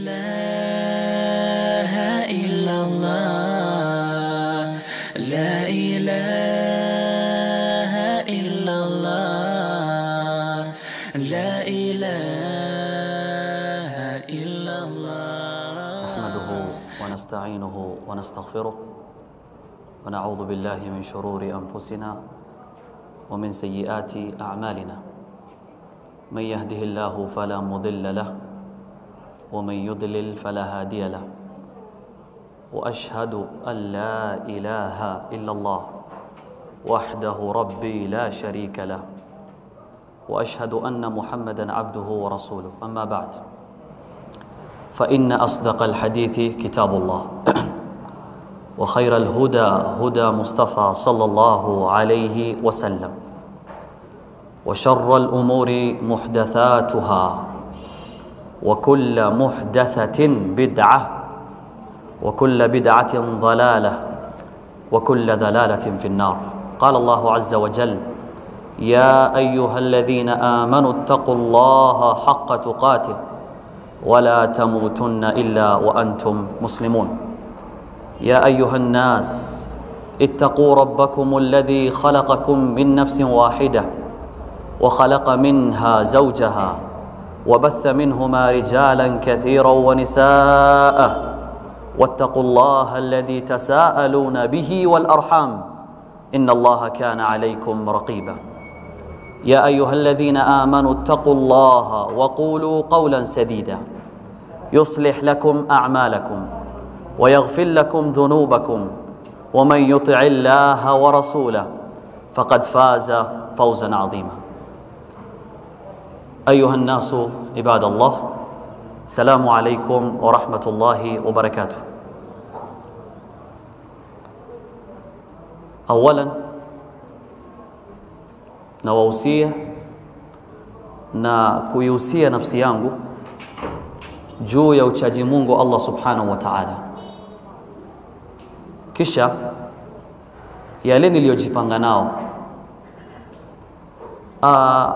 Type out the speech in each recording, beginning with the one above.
إله إلا الله لا إله إلا الله لا إله إلا الله نحمده ونستعينه ونستغفره ونعوذ بالله من شرور أنفسنا ومن سيئات أعمالنا من يهده الله فلا مضل له ومن يضلل فلا هادي له وأشهد أن لا إله إلا الله وحده ربي لا شريك له وأشهد أن محمدا عبده ورسوله أما بعد فإن أصدق الحديث كتاب الله وخير الهدى هدى مصطفى صلى الله عليه وسلم وشر الأمور محدثاتها وكل محدثة بدعة وكل بدعة ضلالة وكل ضلالة في النار قال الله عز وجل يا أيها الذين آمنوا اتقوا الله حق تقاته ولا تموتن إلا وأنتم مسلمون يا أيها الناس اتقوا ربكم الذي خلقكم من نفس واحدة وخلق منها زوجها وبث منهما رجالا كثيرا ونساء واتقوا الله الذي تساءلون به والأرحام إن الله كان عليكم رقيبا يا أيها الذين آمنوا اتقوا الله وقولوا قولا سديدا يصلح لكم أعمالكم ويغفر لكم ذنوبكم ومن يطع الله ورسوله فقد فاز فوزا عظيما أيها الناس عباد الله السلام عليكم ورحمة الله وبركاته أولا nawahusia na kuihusia nafsi yangu juu ya uchaji Mungu Allah subhanahu wa ta'ala. Kisha yale niliyojipanga nao Aa,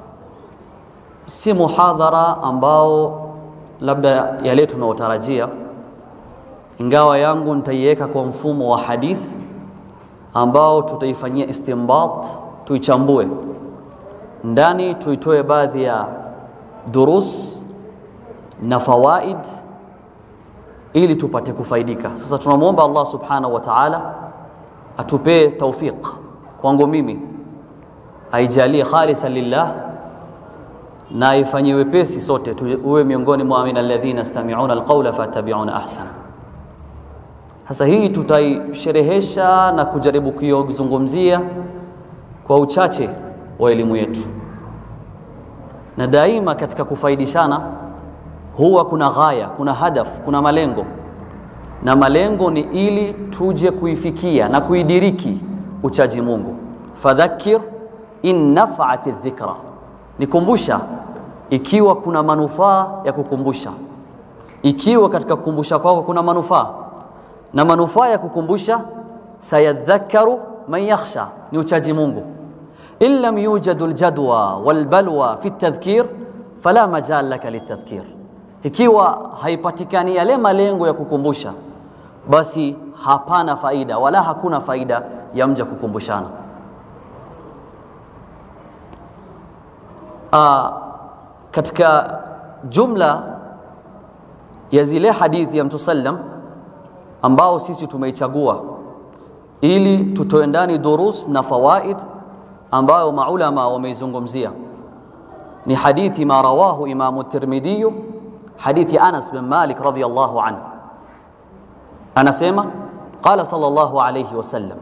si muhadhara ambao labda yale tunaotarajia, ingawa yangu nitaiweka kwa mfumo wa hadith ambao tutaifanyia istinbat tuichambue ndani, tuitoe baadhi ya durus na fawaid ili tupate kufaidika. Sasa tunamwomba Allah subhanahu wa ta'ala atupee taufiq kwangu mimi, aijalie khalisan lillah na aifanyie wepesi sote, tuwe miongoni mwa min alladhina yastami'una alqawla fattabi'una ahsana. Sasa hii tutaisherehesha na kujaribu kuizungumzia kwa uchache wa elimu yetu, na daima katika kufaidishana huwa kuna ghaya, kuna hadaf, kuna malengo, na malengo ni ili tuje kuifikia na kuidiriki uchaji Mungu. Fadhakkir in nafa'ati dhikra, nikumbusha ikiwa kuna manufaa ya kukumbusha, ikiwa katika kukumbusha kwako kuna manufaa, na manufaa ya kukumbusha, sayadhakkaru man yakhsha, ni uchaji Mungu in lam yujadu aljadwa walbalwa fi tadhkir fala majal laka litadhkir, ikiwa haipatikani yale malengo ya kukumbusha, basi hapana faida wala hakuna faida ya mja kukumbushana. Aa, katika jumla ya zile hadithi ya Mtume sallam ambao sisi tumeichagua ili tutoe ndani durus na fawaid ambayo maulama wameizungumzia ni hadithi ma rawahu Imamu Tirmidhi, hadithi Anas bin Malik radhiyallahu anhu, anasema qala sallallahu alayhi wasallam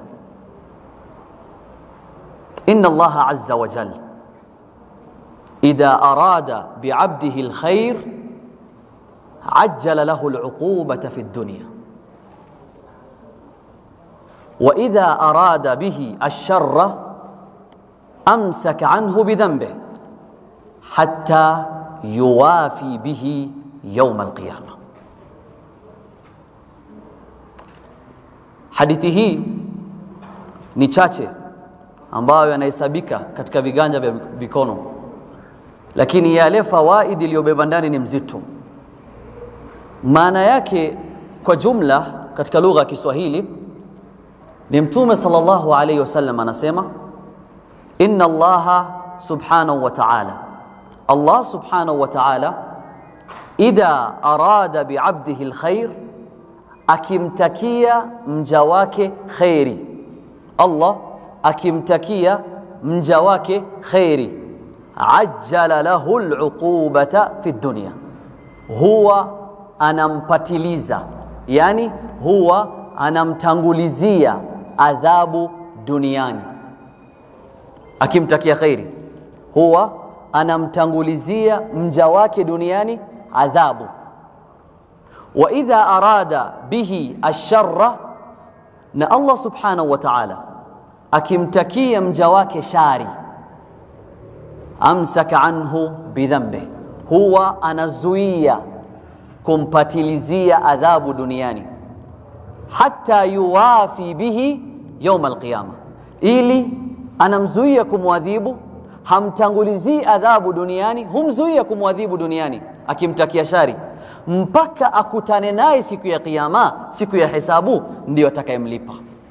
inna Allaha azza wa jalla idha arada bi'abdihi alkhair ajjala lahu al'uqubata fi ad-dunya wa idha arada bihi ash-sharra أمسك عنه بذنبه حتى يوافي به يوم القيامة hadithi hii ni chache ambayo yanahesabika katika viganja vya mikono lakini yale fawaidi iliyobeba ndani ni mzito maana yake kwa jumla katika lugha ya Kiswahili ni Mtume sallallahu alayhi wasallam anasema inna Allaha subhanahu wa ta'ala, Allah subhanahu wa ta'ala idha arada biabdihi alkhair, akimtakia mja wake khairi. Allah akimtakia mja wake khairi, ajjala lahu aluqubata fi dunya, huwa anampatiliza, yani huwa anamtangulizia adhabu duniani. Akimtakia khairi, huwa anamtangulizia mja wake duniani adhabu. Wa idha arada bihi asharra, na Allah subhanahu wa ta'ala akimtakia mja wake shari, amsaka anhu bidhambi, huwa anazuia kumpatilizia adhabu duniani hata yuwafi bihi yauma alqiyama, ili anamzuia kumwadhibu, hamtangulizii adhabu duniani, humzuia kumwadhibu duniani akimtakia shari, mpaka akutane naye siku ya Kiyama, siku ya hisabu, ndiyo atakayemlipa.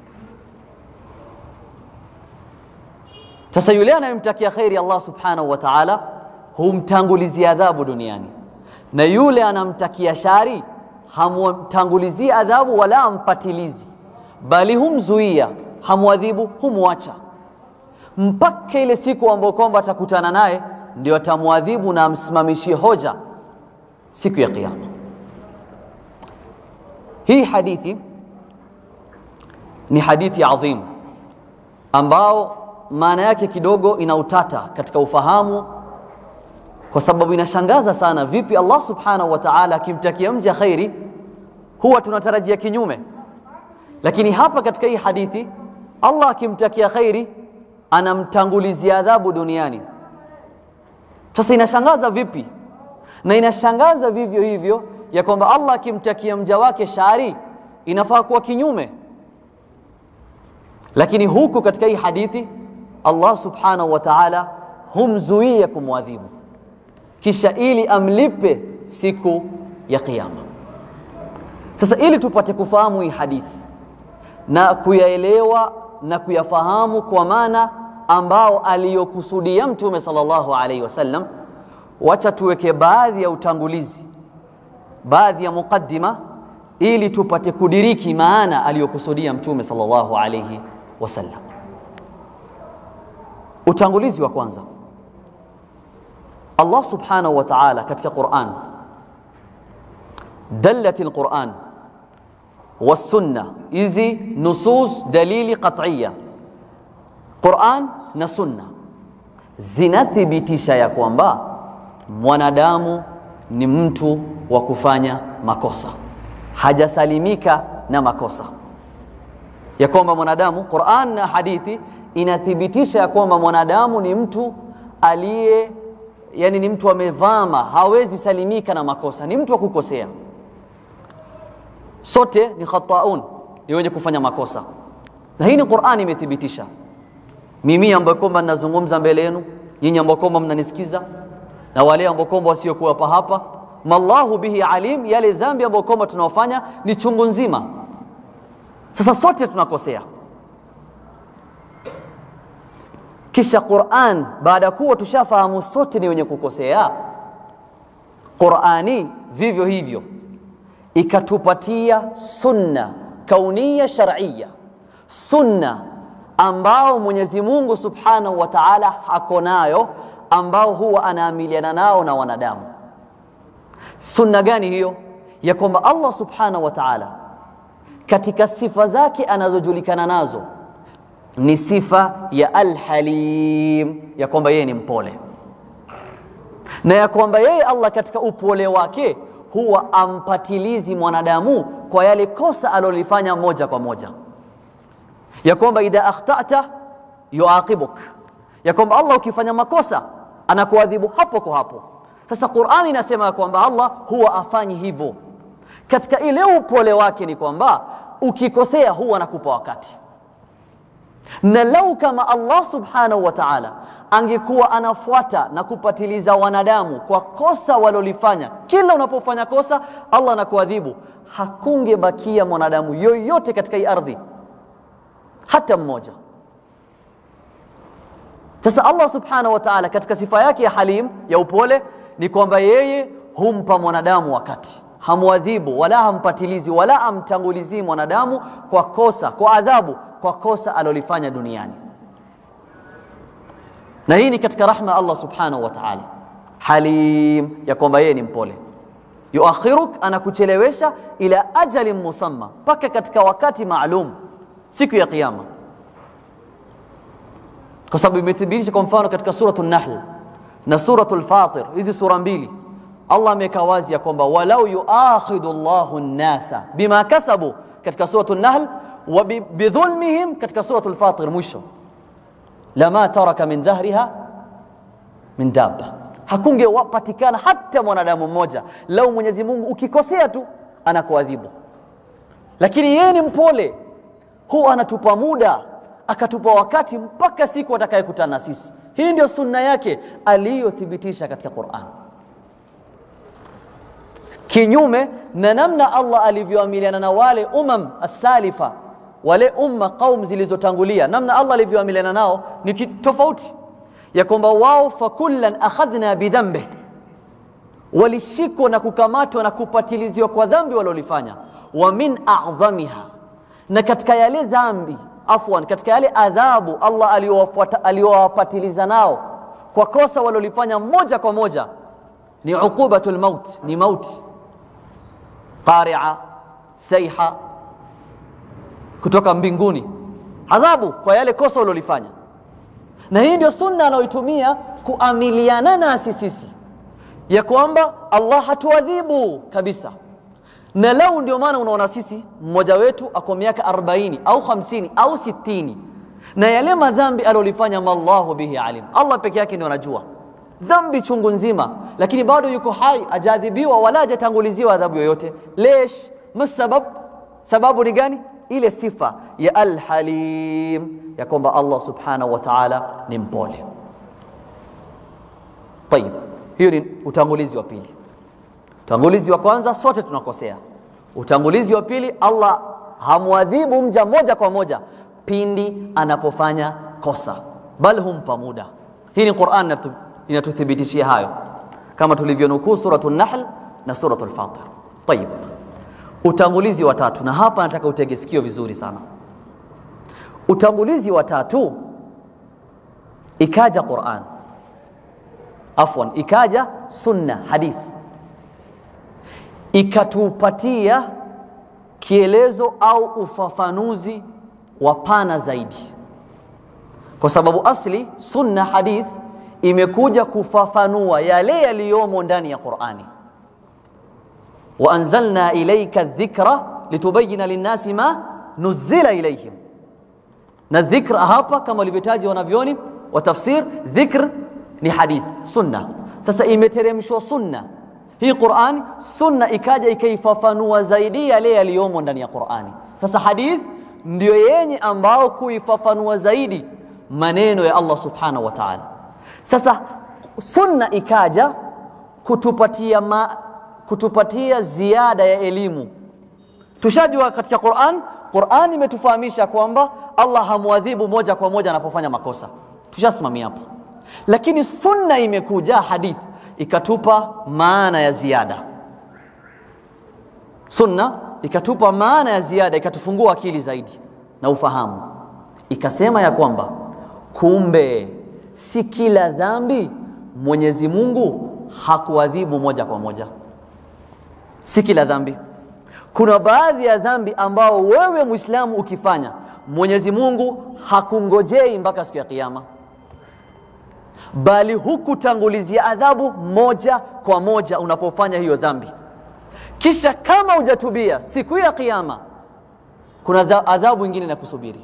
Sasa yule anayemtakia kheri Allah subhanahu wa ta'ala humtangulizia adhabu duniani, na yule anamtakia shari hamtangulizii adhabu wala ampatilizi, bali humzuia, hamwadhibu, humwacha mpaka ile siku ambayo kwamba atakutana naye, ndio atamwadhibu na amsimamishie hoja siku ya Kiyama. Hii hadithi ni hadithi adhim ambao maana yake kidogo ina utata katika ufahamu, kwa sababu inashangaza sana. Vipi Allah subhanahu wa ta'ala akimtakia mja khairi huwa tunatarajia kinyume, lakini hapa katika hii hadithi Allah akimtakia khairi anamtangulizia adhabu duniani. Sasa inashangaza vipi? Na inashangaza vivyo hivyo ya kwamba Allah akimtakia mja wake shari inafaa kuwa kinyume, lakini huku katika hii hadithi Allah subhanahu wa ta'ala humzuia kumwadhibu, kisha ili amlipe siku ya Kiyama. Sasa ili tupate kufahamu hii hadithi na kuyaelewa na kuyafahamu kwa maana ambao aliyokusudia Mtume sallallahu alaihi wasallam, wacha tuweke baadhi ya utangulizi, baadhi ya mukaddima, ili tupate kudiriki maana aliyokusudia Mtume sallallahu alaihi wasallam. Utangulizi wa kwanza, Allah subhanahu wa ta'ala katika Qur'an, dallat al-Qur'an والسنة hizi nusus dalili qat'iyya Qur'an na sunna zinathibitisha ya kwamba mwanadamu ni mtu wa kufanya makosa, hajasalimika na makosa, ya kwamba mwanadamu, Qur'an na hadithi inathibitisha ya kwamba mwanadamu ni mtu aliye, yani ni mtu amevama, hawezi salimika na makosa, ni mtu wa kukosea sote ni khataun, ni wenye kufanya makosa, na hii ni Qur'ani imethibitisha. Mimi ambaye kwamba ninazungumza mbele yenu, nyinyi ambao kwamba mnanisikiza, na wale ambao kwamba wasiokuwa hapa hapa, mallahu bihi alim, yale dhambi ambayo kwamba tunaofanya ni chungu nzima. Sasa sote tunakosea, kisha Qur'an baada ya kuwa tushafahamu sote ni wenye kukosea, Qur'ani vivyo hivyo ikatupatia sunna kaunia shar'iyya, sunna ambao Mwenyezi Mungu Subhanahu wa Ta'ala hako nayo, ambao huwa anaamiliana nao na wanadamu. Sunna gani hiyo? Ya kwamba Allah Subhanahu wa Ta'ala katika sifa zake anazojulikana nazo ni sifa ya Al-Halim, ya kwamba yeye ni mpole, na ya kwamba yeye Allah katika upole wake huwa ampatilizi mwanadamu kwa yale kosa alolifanya moja kwa moja, ya kwamba idha akhtata yuaqibuk, ya kwamba Allah ukifanya makosa anakuadhibu hapo kwa hapo. Sasa Qur'ani inasema ya kwamba Allah huwa afanyi hivyo. Katika ile upole wake ni kwamba ukikosea huwa anakupa wakati, na lau kama Allah subhanahu wa ta'ala angekuwa anafuata na kupatiliza wanadamu kwa kosa walolifanya, kila unapofanya kosa Allah anakuadhibu, hakungebakia mwanadamu yoyote katika hii ardhi hata mmoja. Sasa Allah subhanahu wa ta'ala katika sifa yake ya halim ya upole ni kwamba yeye humpa mwanadamu wakati, hamwadhibu wala hampatilizi wala amtangulizii mwanadamu kwa kosa, kwa adhabu, kwa kosa alolifanya duniani. Na hii ni katika rahma ya Allah subhanahu wa ta'ala, halim ya kwamba yeye ni mpole. Yuakhiruk, anakuchelewesha ila ajalin musamma, mpaka katika wakati maalum, siku ya Kiyama kwa sababu imethibitisha kwa mfano katika suratu Nahl na suratu Lfatir, hizi sura mbili, Allah ameweka wazi ya kwamba walau yuakhidhu Allahu nnasa bima kasabu katika suratu Nahl wa bidhulmihim katika suratu Lfatir mwisho, lama taraka min dhahriha min dabba, hakungepatikana hata mwanadamu mmoja lau Mwenyezi Mungu ukikosea tu anakuadhibu, lakini yeye ni mpole, huwa anatupa muda akatupa wakati mpaka siku atakayekutana na sisi. Hii ndio sunna yake aliyothibitisha katika Qur'an, kinyume na namna Allah alivyoamiliana na wale umam asalifa, wale umma qaum zilizotangulia, namna Allah alivyoamiliana nao ni tofauti, ya kwamba wao fakullan akhadhna bidhanbi, walishikwa na kukamatwa na kupatiliziwa kwa dhambi walolifanya, wa min a'dhamiha, na katika yale dhambi afwan, katika yale adhabu Allah aliyowapatiliza nao kwa kosa walolifanya moja kwa moja ni uqubatul maut, ni mauti, qaria, saiha kutoka mbinguni, adhabu kwa yale kosa walolifanya. Na hii ndio sunna anayoitumia kuamiliana nasi sisi, ya kwamba Allah hatuadhibu kabisa na lau ndio maana unaona sisi mmoja wetu ako miaka 40 au 50 au 60 na yale madhambi alolifanya mallahu bihi alim, Allah peke yake ndio anajua dhambi chungu nzima, lakini bado yuko hai, ajaadhibiwa wala hajatanguliziwa adhabu yoyote. Lesh masabab, sababu ni gani? Ile sifa ya alhalim ya kwamba Allah subhanahu wa ta'ala ni mpole. Tayib, hiyo ni utangulizi wa pili. Utangulizi wa kwanza, sote tunakosea. Utangulizi wa pili, Allah hamwadhibu mja moja kwa moja pindi anapofanya kosa, bal humpa muda. Hii ni Qur'an inatuthibitishia hayo, kama tulivyonukuu suratu Nahl na suratu Al-Fatir. Tayib, utangulizi wa tatu, na hapa nataka utege sikio vizuri sana. Utangulizi wa tatu, ikaja Qur'an, afwan, ikaja sunna, hadithi ikatupatia kielezo au ufafanuzi wa pana zaidi, kwa sababu asli sunna hadith imekuja kufafanua yale yaliyomo ndani ya Qur'ani. wa anzalna ilayka dhikra litubayina linnasi ma nuzila ilayhim, na dhikra hapa kama walivyotaja wanavyoni wa tafsir, dhikr ni hadith sunna. Sasa imeteremshwa sunna hii Qur'ani, sunna ikaja ikaifafanua zaidi yale yaliyomo ndani ya Qur'ani. Sasa hadith ndio yenye ambao kuifafanua zaidi maneno ya Allah subhanahu wa ta'ala. Sasa sunna ikaja kutupatia ma, kutupatia ziada ya elimu. Tushajua katika Qur'an, Qur'an imetufahamisha kwamba Allah hamwadhibu moja kwa moja anapofanya makosa, tushasimamia hapo, lakini sunna imekuja hadith ikatupa maana ya ziada. Sunna ikatupa maana ya ziada, ikatufungua akili zaidi na ufahamu, ikasema ya kwamba kumbe si kila dhambi Mwenyezi Mungu hakuadhibu moja kwa moja, si kila dhambi. Kuna baadhi ya dhambi ambao wewe Muislamu ukifanya Mwenyezi Mungu hakungojei mpaka siku ya Kiyama bali hukutangulizia adhabu moja kwa moja unapofanya hiyo dhambi, kisha kama hujatubia siku ya Kiyama kuna adhabu nyingine na kusubiri.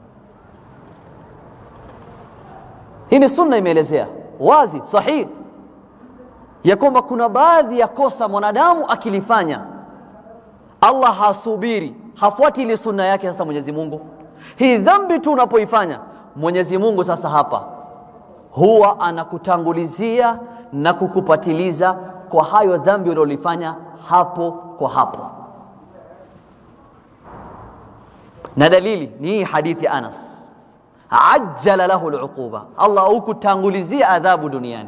Hii ni sunna imeelezea wazi sahihi ya kwamba kuna baadhi ya kosa mwanadamu akilifanya Allah hasubiri, hafuati ile sunna yake. Sasa Mwenyezi Mungu hii dhambi tu unapoifanya mwenyezi mungu sasa hapa huwa anakutangulizia na kukupatiliza kwa hayo dhambi uliolifanya hapo kwa hapo na dalili ni hii hadithi ya anas ajjala lahu luquba allah hukutangulizia adhabu duniani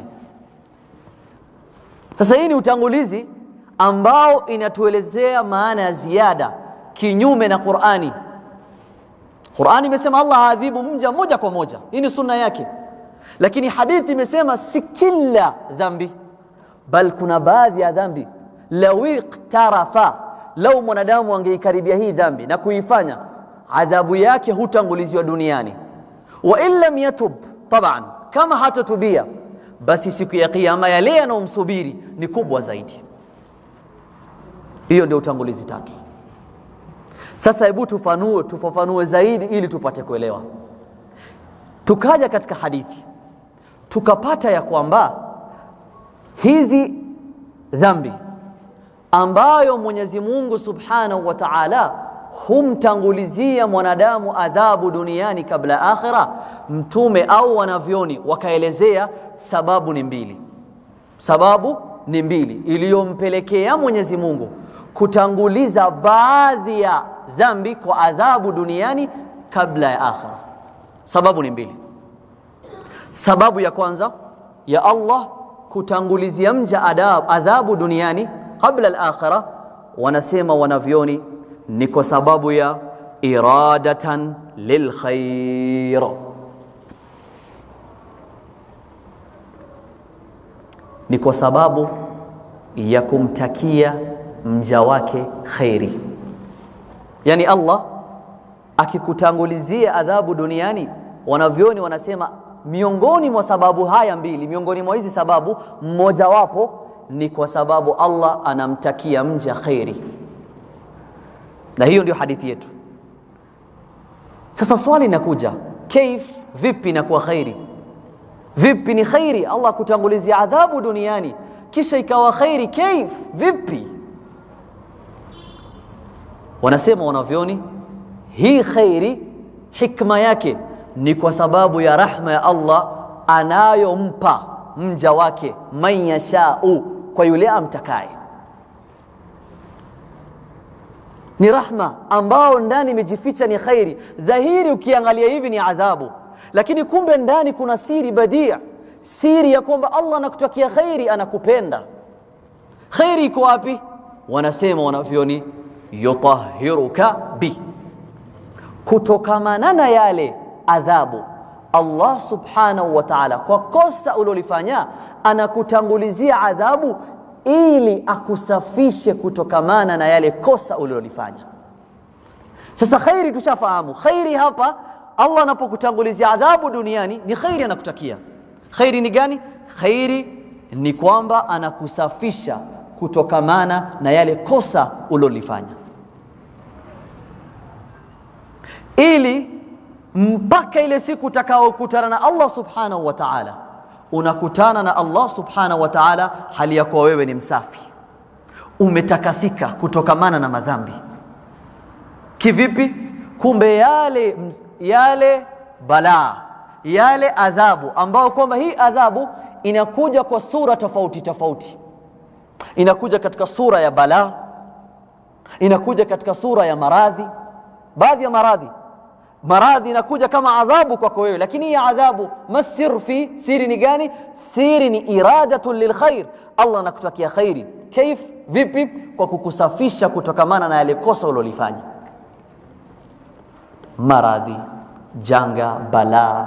sasa hii ni utangulizi ambao inatuelezea maana ya ziada kinyume na qurani qurani imesema allah haadhibu mja moja kwa moja hii ni sunna yake lakini hadithi imesema si kila dhambi bal kuna baadhi ya dhambi lau iktarafa lau mwanadamu angeikaribia hii dhambi na kuifanya adhabu yake hutanguliziwa duniani wa in lam yatub taban kama hatatubia basi siku ya kiyama yale yanayomsubiri ni kubwa zaidi hiyo ndio utangulizi tatu sasa hebu tufanue tufafanue zaidi ili tupate kuelewa tukaja katika hadithi tukapata ya kwamba hizi dhambi ambayo Mwenyezi Mungu Subhanahu wa Ta'ala humtangulizia mwanadamu adhabu duniani kabla akhira, mtume au wanavyoni wakaelezea sababu ni mbili. Sababu ni mbili iliyompelekea Mwenyezi Mungu kutanguliza baadhi ya dhambi kwa adhabu duniani kabla ya akhira. Sababu ni mbili. Sababu ya kwanza ya Allah kutangulizia mja adab, adhabu duniani kabla al-akhirah, wanasema wanavyoni ni kwa sababu ya iradatan lilkhair, ni kwa sababu ya kumtakia mja wake khairi. Yani Allah akikutangulizia adhabu duniani, wanavyoni wanasema miongoni mwa sababu haya mbili, miongoni mwa hizi sababu mmojawapo ni kwa sababu Allah anamtakia mja khairi, na hiyo ndio hadithi yetu. Sasa swali linakuja, kaif, vipi inakuwa khairi? Vipi ni khairi Allah kutangulizia adhabu duniani kisha ikawa khairi? Kaif, vipi? Wanasema wanavyoni, hii khairi hikma yake ni kwa sababu ya rahma ya Allah anayompa mja wake man yashau, kwa yule amtakaye. Ni rahma ambao ndani imejificha ni khairi. Dhahiri ukiangalia hivi ni adhabu, lakini kumbe ndani kuna siri badia, siri ya kwamba Allah anakutakia khairi, anakupenda. Khairi iko wapi? Wanasema wanavyoni, yutahiruka bi, kutokamana na yale adhabu Allah subhanahu wa ta'ala, kwa kosa ulilofanya anakutangulizia adhabu ili akusafishe kutokamana na yale kosa ulilolifanya. Sasa khairi tushafahamu, khairi hapa Allah anapokutangulizia adhabu duniani ni khairi anakutakia. Khairi ni gani? Khairi ni kwamba anakusafisha kutokamana na yale kosa ulilolifanya ili mpaka ile siku utakaokutana na Allah subhanahu wa ta'ala, unakutana na Allah subhanahu wa ta'ala hali ya kuwa wewe ni msafi, umetakasika kutokamana na madhambi. Kivipi? Kumbe yale, yale balaa yale adhabu ambayo kwamba hii adhabu inakuja kwa sura tofauti tofauti, inakuja katika sura ya balaa, inakuja katika sura ya maradhi, baadhi ya maradhi maradhi inakuja kama adhabu kwako wewe, lakini hii adhabu masir fi siri ni gani? Siri ni iradatun lilkhair, Allah anakutakia khairi. Kaif, vipi? Kwa kukusafisha kutokamana na yale kosa ulilofanya. Maradhi, janga, balaa,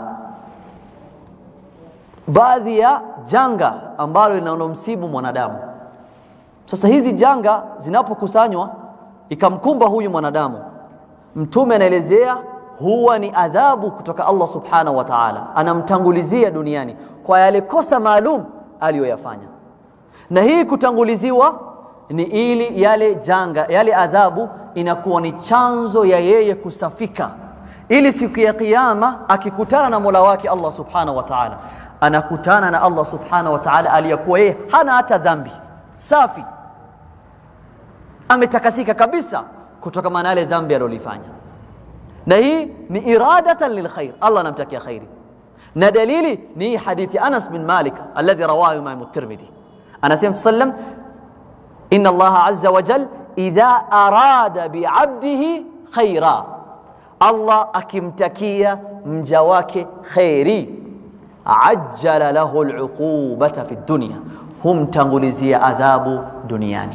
baadhi ya janga ambalo linaonomsibu mwanadamu. Sasa hizi janga zinapokusanywa ikamkumba huyu mwanadamu, Mtume anaelezea huwa ni adhabu kutoka Allah subhanahu wa ta'ala, anamtangulizia duniani kwa yale kosa maalum aliyoyafanya. Na hii kutanguliziwa ni ili yale janga, yale adhabu inakuwa ni chanzo ya yeye kusafika, ili siku ya Kiyama akikutana na Mola wake Allah subhanahu wa ta'ala, anakutana na Allah subhanahu wa ta'ala aliyekuwa yeye hana hata dhambi, safi, ametakasika kabisa kutokana na yale dhambi alilofanya na hii ni iradatan lilkhair allah anamtakia khairi na dalili ni hii hadithi anas bin malik alladhi rawahu imam tirmidhi anasema sallam inna allaha azza wa jal idha arada biabdihi khaira allah akimtakia mja wake khairi ajjala lahu luqubata fi dunya humtangulizia adhabu duniani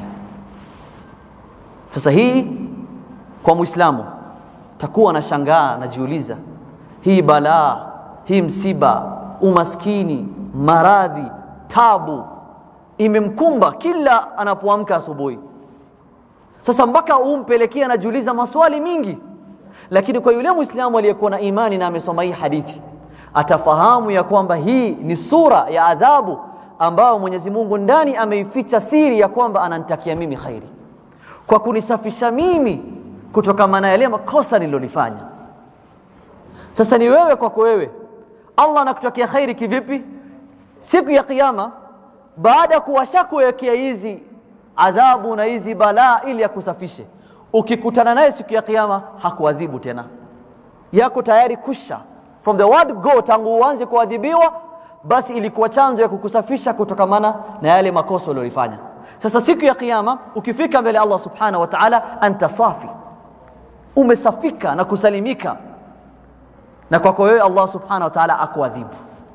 sasa hii kwa mwislamu takuwa na shangaa najiuliza hii balaa hii msiba umaskini maradhi tabu imemkumba kila anapoamka asubuhi sasa mpaka umpelekee anajiuliza maswali mingi lakini kwa yule mwislamu aliyekuwa na imani na amesoma hii hadithi atafahamu ya kwamba hii ni sura ya adhabu ambayo mwenyezi mungu ndani ameificha siri ya kwamba ananitakia mimi khairi kwa kunisafisha mimi kutokana na yale makosa nililolifanya sasa ni wewe kwako wewe allah anakutakia khairi kivipi siku ya kiyama baada ya kuwashakuwekea hizi adhabu na hizi balaa ili akusafishe ukikutana naye siku ya kiyama hakuadhibu tena yako tayari kusha from the word go tangu uanze kuadhibiwa basi ilikuwa chanzo ya kukusafisha kutokamana na yale makosa uliyofanya sasa siku ya kiyama ukifika mbele Allah subhanahu wa ta'ala anta safi umesafika na kusalimika na kwako wewe Allah subhanahu wa ta'ala akuadhibu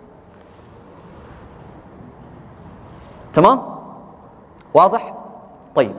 tamam واضح طيب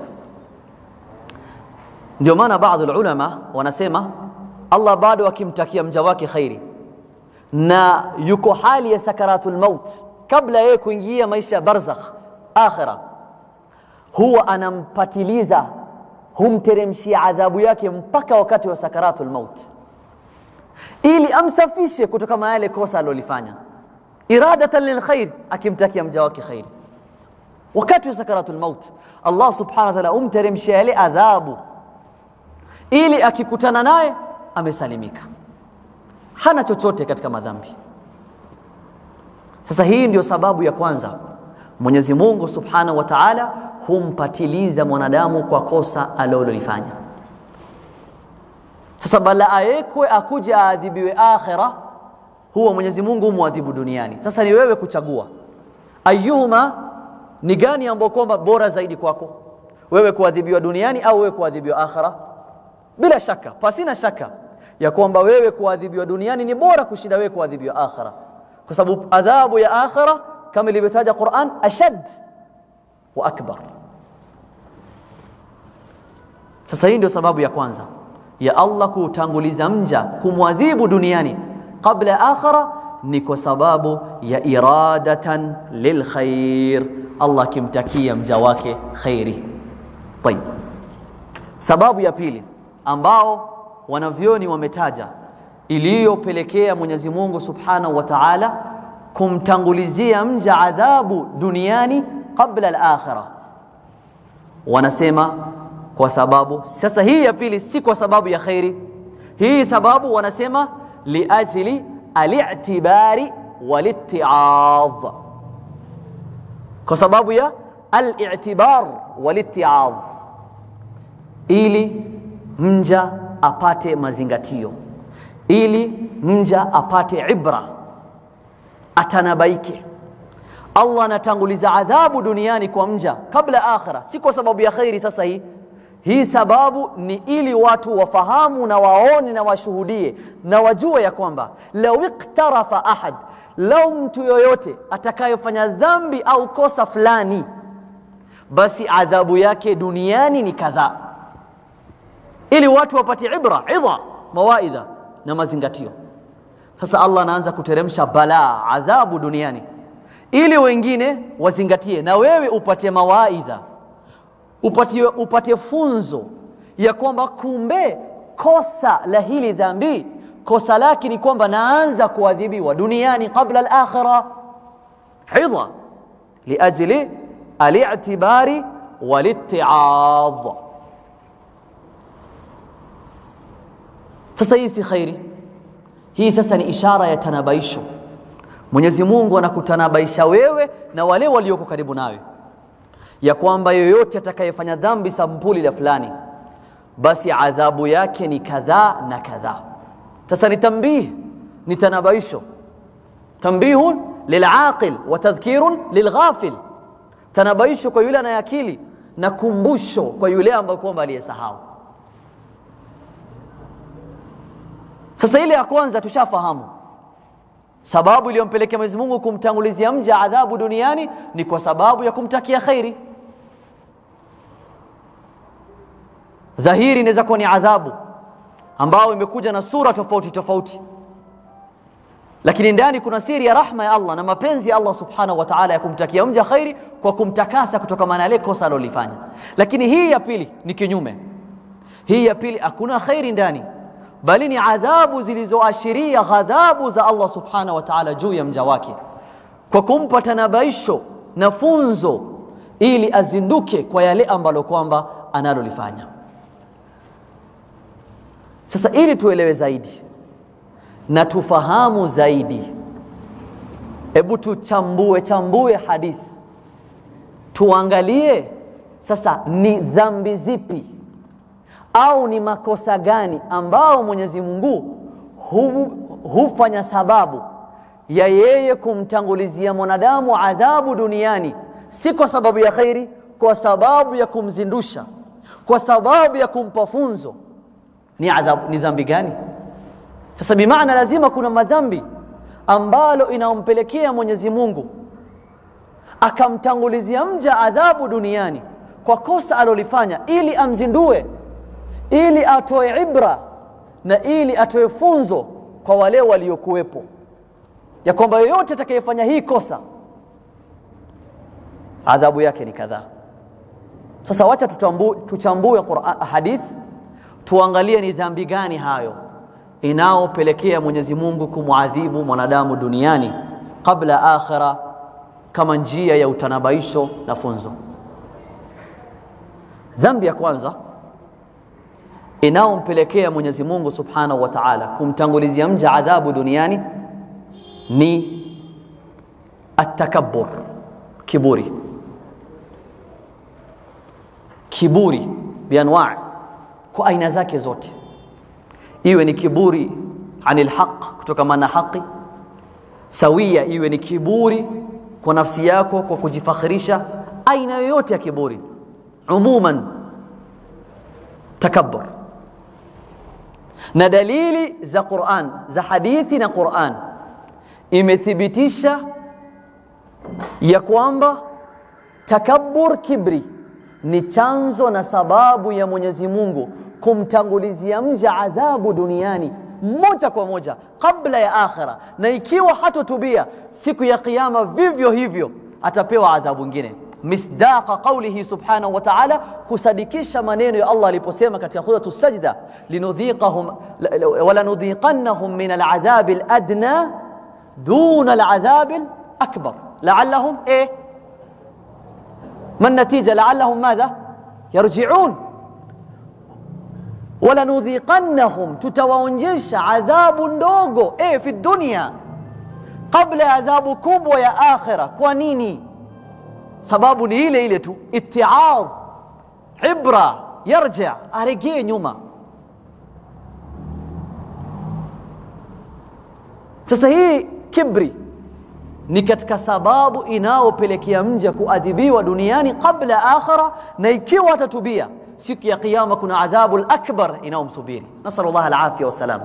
ndio maana baadhi ulama wanasema Allah bado akimtakia mja wake khairi na yuko hali ya sakaratul maut kabla yeye kuingia maisha ya barzakh akhira huwa anampatiliza humteremshia adhabu yake mpaka wakati wa sakaratul maut ili amsafishe kutoka na yale kosa alilofanya iradatan lilkhair akimtakia mja wake khairi wakati wa sakaratul maut Allah subhanahu wa ta'ala humteremshia yale adhabu ili akikutana naye amesalimika hana chochote katika madhambi sasa hii ndio sababu ya kwanza Mwenyezi Mungu Subhanahu wa Ta'ala humpatiliza mwanadamu kwa kosa alilolifanya sasa bala awekwe akuje aadhibiwe akhira huwa Mwenyezi Mungu humwadhibu duniani sasa ni wewe kuchagua ayuhuma ni gani ambao kwamba bora zaidi kwako wewe kuadhibiwa duniani au wewe kuadhibiwa akhira bila shaka pasina shaka ya kwamba wewe kuadhibiwa duniani ni bora kushinda wewe kuadhibiwa akhira kwa sababu adhabu ya akhira kama ilivyotaja Qur'an ashad wa akbar sasa hii ndio sababu ya kwanza ya Allah kutanguliza mja kumwadhibu duniani kabla ya akhira ni kwa sababu ya iradatan lilkhair Allah kimtakia mja wake khairi طيب sababu ya pili ambao wanavyoni wametaja iliyopelekea Mwenyezi Mungu Subhanahu wa Ta'ala kumtangulizia mja adhabu duniani kabla al-akhirah wanasema kwa sababu sasa hii ya pili si kwa sababu ya khairi hii sababu wanasema liajli al-i'tibari wal-itti'adh kwa sababu ya al-i'tibar wal-itti'adh ili mja apate mazingatio ili mja apate ibra atanabaike Allah anatanguliza adhabu duniani kwa mja kabla akhira si kwa sababu ya khairi sasa hii hii sababu ni ili watu wafahamu na waone na washuhudie na wajue ya kwamba law iktarafa ahad lau mtu yoyote atakayofanya dhambi au kosa fulani basi adhabu yake duniani ni kadhaa ili watu wapate ibra idha mawaidha na mazingatio sasa Allah anaanza kuteremsha balaa adhabu duniani ili wengine wazingatie na wewe upate mawaidha upate, upate funzo ya kwamba kumbe kosa la hili dhambi kosa lake ni kwamba naanza kuadhibiwa duniani kabla al-akhirah hidha liajli al-i'tibari wal-itti'adh sasa hii si khairi hii sasa ni ishara ya tanabaisho Mwenyezi Mungu anakutanabaisha wewe na wale walioko karibu nawe ya kwamba yoyote atakayefanya dhambi sampuli la fulani basi adhabu yake ni kadhaa na kadhaa sasa ni tambih ni tanabaisho tambihun lilaqil wa tadhkirun lilghafil tanabaisho kwa yule anayeakili na kumbusho kwa yule ambaye kwamba aliyesahau sasa ile ya kwanza tushafahamu sababu iliyompelekea Mwenyezi Mungu kumtangulizia mja adhabu duniani ni kwa sababu ya kumtakia khairi dhahiri inaweza kuwa ni adhabu ambao imekuja na sura tofauti tofauti lakini ndani kuna siri ya rahma ya Allah na mapenzi ya Allah subhanahu wa ta'ala ya kumtakia mja khairi kwa kumtakasa kutokana na ile kosa alilofanya lakini hii ya pili ni kinyume hii ya pili hakuna khairi ndani bali ni adhabu zilizoashiria ghadhabu za Allah subhanahu wa ta'ala juu ya mja wake kwa kumpa tanabaisho na funzo ili azinduke kwa yale ambalo kwamba analolifanya sasa ili tuelewe zaidi na tufahamu zaidi hebu tuchambue chambue hadithi tuangalie sasa ni dhambi zipi au ni makosa gani ambao Mwenyezi Mungu hu, hufanya sababu ya yeye kumtangulizia mwanadamu adhabu duniani si kwa sababu ya khairi kwa sababu ya kumzindusha kwa sababu ya kumpa funzo ni adhabu ni dhambi gani sasa bimaana lazima kuna madhambi ambalo inampelekea Mwenyezi Mungu akamtangulizia mja adhabu duniani kwa kosa alolifanya ili amzindue ili atoe ibra na ili atoe funzo kwa wale waliokuwepo ya kwamba yoyote atakayefanya hii kosa adhabu yake ni kadhaa sasa wacha tutambu, tuchambue Qur'an hadith tuangalie ni dhambi gani hayo inaopelekea Mwenyezi Mungu kumwadhibu mwanadamu duniani kabla akhira kama njia ya utanabaisho na funzo dhambi ya kwanza inaompelekea Mwenyezi Mungu Subhanahu wa Ta'ala kumtangulizia mja adhabu duniani ni atakabbur kiburi kiburi bianwa kwa aina zake zote iwe ni kiburi anil haq kutokana na haki sawia iwe ni kiburi kwa nafsi yako kwa kujifakhirisha aina yoyote ya kiburi umuman takabbur na dalili za Qur'an za hadithi na Qur'an imethibitisha ya kwamba takabbur kibri ni chanzo na sababu ya Mwenyezi Mungu kumtangulizia mja adhabu duniani moja kwa moja kabla ya akhira na ikiwa hatotubia siku ya kiyama vivyo hivyo atapewa adhabu nyingine misdaqa qawlihi subhanahu wa ta'ala kusadikisha maneno ya Allah aliposema katika suratu sajda linudhiqahum wala nudhiqannahum min al'adhab al'adna duna al'adhab al'akbar la'allahum eh ما النتيجة لعلهم ماذا يرجعون ولنذيقنهم تتوانجش عذاب ndogo eh في الدنيا قبل عذاب kubwa ya akhira kwa nini sababu ni ile ile tu ittiadh ibra yarja arejee nyuma sasa hii kibri ni katika sababu inaopelekea mja kuadhibiwa duniani kabla akhira na ikiwa atatubia siku ya kiyama kuna adhabu akbar inaomsubiri nasal Allah alafia wasalama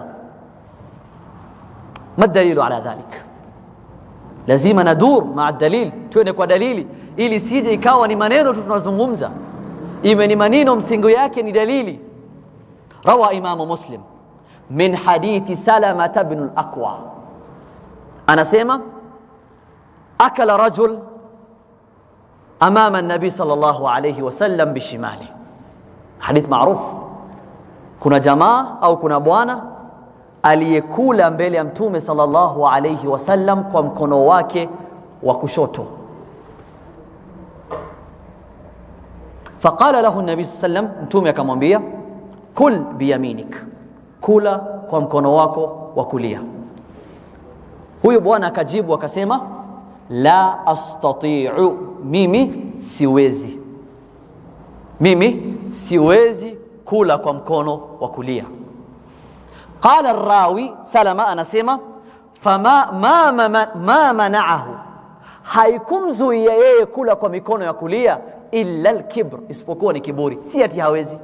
ma dalilu ala dhalik lazima nadur maa dalil tuende kwa dalili ili sije ikawa ni maneno tu tunazungumza iwe ni maneno msingi yake ni dalili rawa imamu muslim min hadithi salama ibn al-aqwa anasema أكل رجل أمام النبي صلى الله عليه وسلم بشماله حديث معروف kuna jamaa au kuna bwana aliyekula mbele ya mtume sallallahu alayhi wasallam kwa mkono wake wa kushoto faqala lahu nabi sallam mtume akamwambia kul biyaminik kula kwa mkono wako wa kulia huyo bwana akajibu akasema la astati'u mimi siwezi mimi siwezi kula kwa mkono wa kulia qala rawi salama anasema fama ma, ma, ma, ma manaahu haikumzuia yeye kula kwa mikono ya kulia illa lkibr isipokuwa ni kiburi si ati hawezi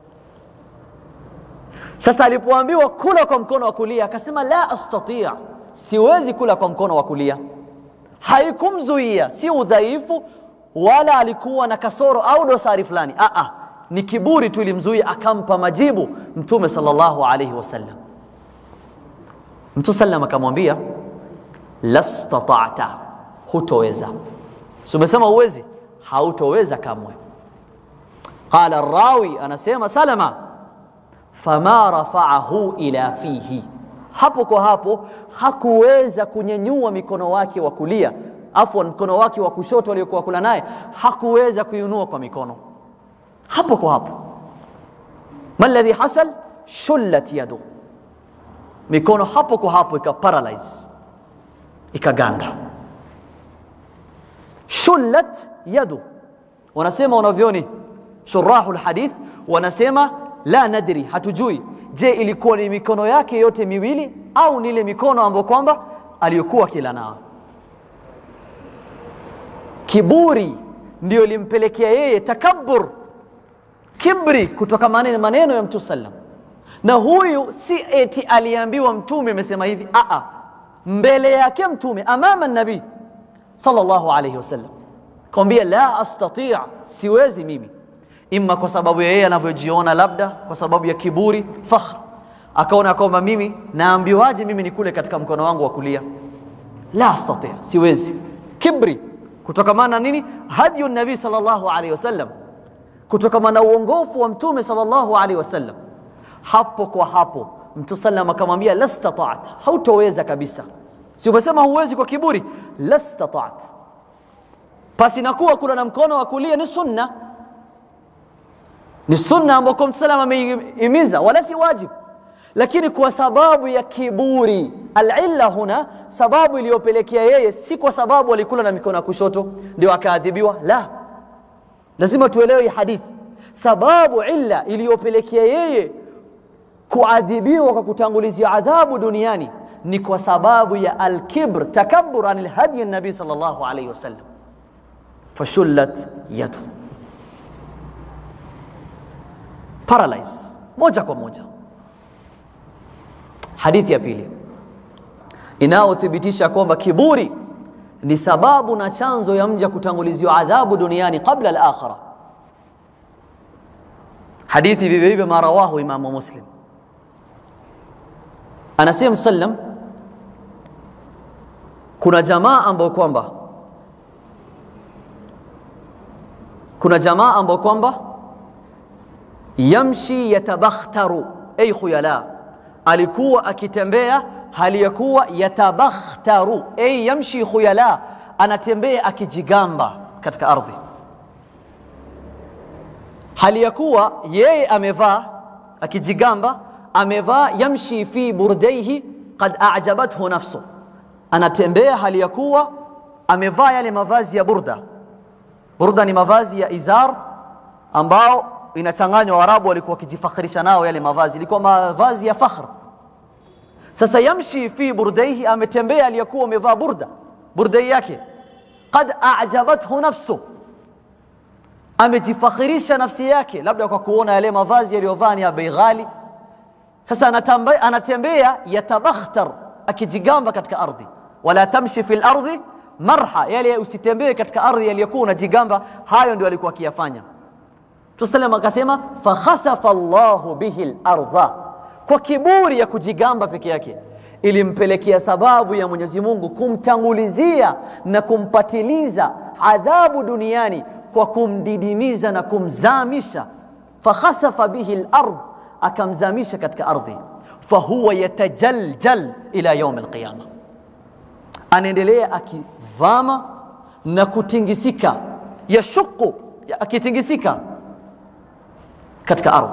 sasa alipoambiwa kula kwa mkono wa kulia akasema la astatia siwezi kula kwa mkono wa kulia haikumzuia si udhaifu wala alikuwa na kasoro au dosari fulani Aa, ni kiburi tu ilimzuia akampa majibu mtume sallallahu alaihi wasallam mtu sallam akamwambia lastatata hutoweza si umesema uwezi hautoweza kamwe qala rawi anasema salama fama rafaahu ila fihi hapo kwa hapo hakuweza kunyenyua mikono wake wa kulia afwan mkono wake wa kushoto aliyokuwa kula naye hakuweza kuinua kwa mikono hapo kwa hapo ma alladhi hasal shullat yadu mikono hapo kwa hapo ika paralyze ikaganda shullat yadu wanasema wanavyoni shurahu lhadith wanasema la nadri hatujui je ilikuwa ni mikono yake yote miwili au ni ile mikono ambayo kwamba aliyokuwa kila nao kiburi ndio limpelekea yeye takabur kibri kutoka maneno, maneno ya mtume sallam na huyu si eti aliambiwa mtume amesema hivi aa mbele yake mtume amama nabii sallallahu alayhi wasallam kwambia la astati siwezi mimi imma kwa sababu ya yeye anavyojiona labda kwa sababu ya kiburi fakhr akaona kwamba mimi naambiwaje mimi nikule katika mkono wangu wa kulia la astati siwezi kibri kutokamana nini hadiyu nabii sallallahu alaihi wasallam kutokamana uongofu wa mtume sallallahu alaihi wasallam hapo kwa hapo mtu sallam akamwambia lastata'at hautoweza kabisa si umesema huwezi kwa kiburi lastata'at pasi nakuwa kula na mkono wa kulia ni sunna ni sunna ambako mtu sallam ameimiza wala si wajibu lakini kwa sababu ya kiburi alilla huna sababu iliyopelekea yeye si kwa sababu alikula na mikono ya kushoto ndio akaadhibiwa la lazima tuelewe hii hadithi sababu illa iliyopelekea yeye kuadhibiwa kwa kutangulizia adhabu duniani ni kwa sababu ya alkibr takabbur an alhadi nabii sallallahu alayhi wasallam fashullat yadu paralyze moja kwa moja hadithi ya pili inayothibitisha kwamba kiburi ni sababu na chanzo ya mja kutanguliziwa adhabu duniani qabla al-akhirah hadithi vivyo hivyo ma rawahu imamu muslim anasema sallam kuna jamaa ambao kwamba kuna jamaa ambao kwamba yamshi yatabakhtaru ay khuyala alikuwa akitembea hali ya kuwa yatabakhtaru ay yamshi khuyala anatembea akijigamba katika ardhi hali ya kuwa yeye amevaa akijigamba amevaa yamshi fi burdaihi qad a'jabathu nafsu anatembea hali ya kuwa amevaa yale mavazi ya burda burda ni mavazi ya izar ambao inachanganywa warabu walikuwa wakijifakhirisha nao yale mavazi ilikuwa mavazi ya fakhr sasa yamshi fi burdaihi ametembea aliyakuwa amevaa burda burdai yake qad a'jabathu nafsu amejifakhirisha nafsi yake labda kwa kuona yale mavazi yaliyovaa ni ya bei ghali sasa anatembea, anatembea yatabakhtar akijigamba katika ardhi wala tamshi fil ardi marha yale usitembee katika ardhi yaliyokuwa unajigamba hayo ndio alikuwa akiyafanya Tusallam akasema fakhasafa Allahu bihi al-ardha kwa kiburi ya kujigamba peke yake ilimpelekea sababu ya Mwenyezi Mungu kumtangulizia na kumpatiliza adhabu duniani kwa kumdidimiza na kumzamisha fakhasafa bihi al-ard akamzamisha katika ardhi fahuwa yatajaljal ila yaum al-qiyama anaendelea akivama na kutingisika yashuku akitingisika katika ardhi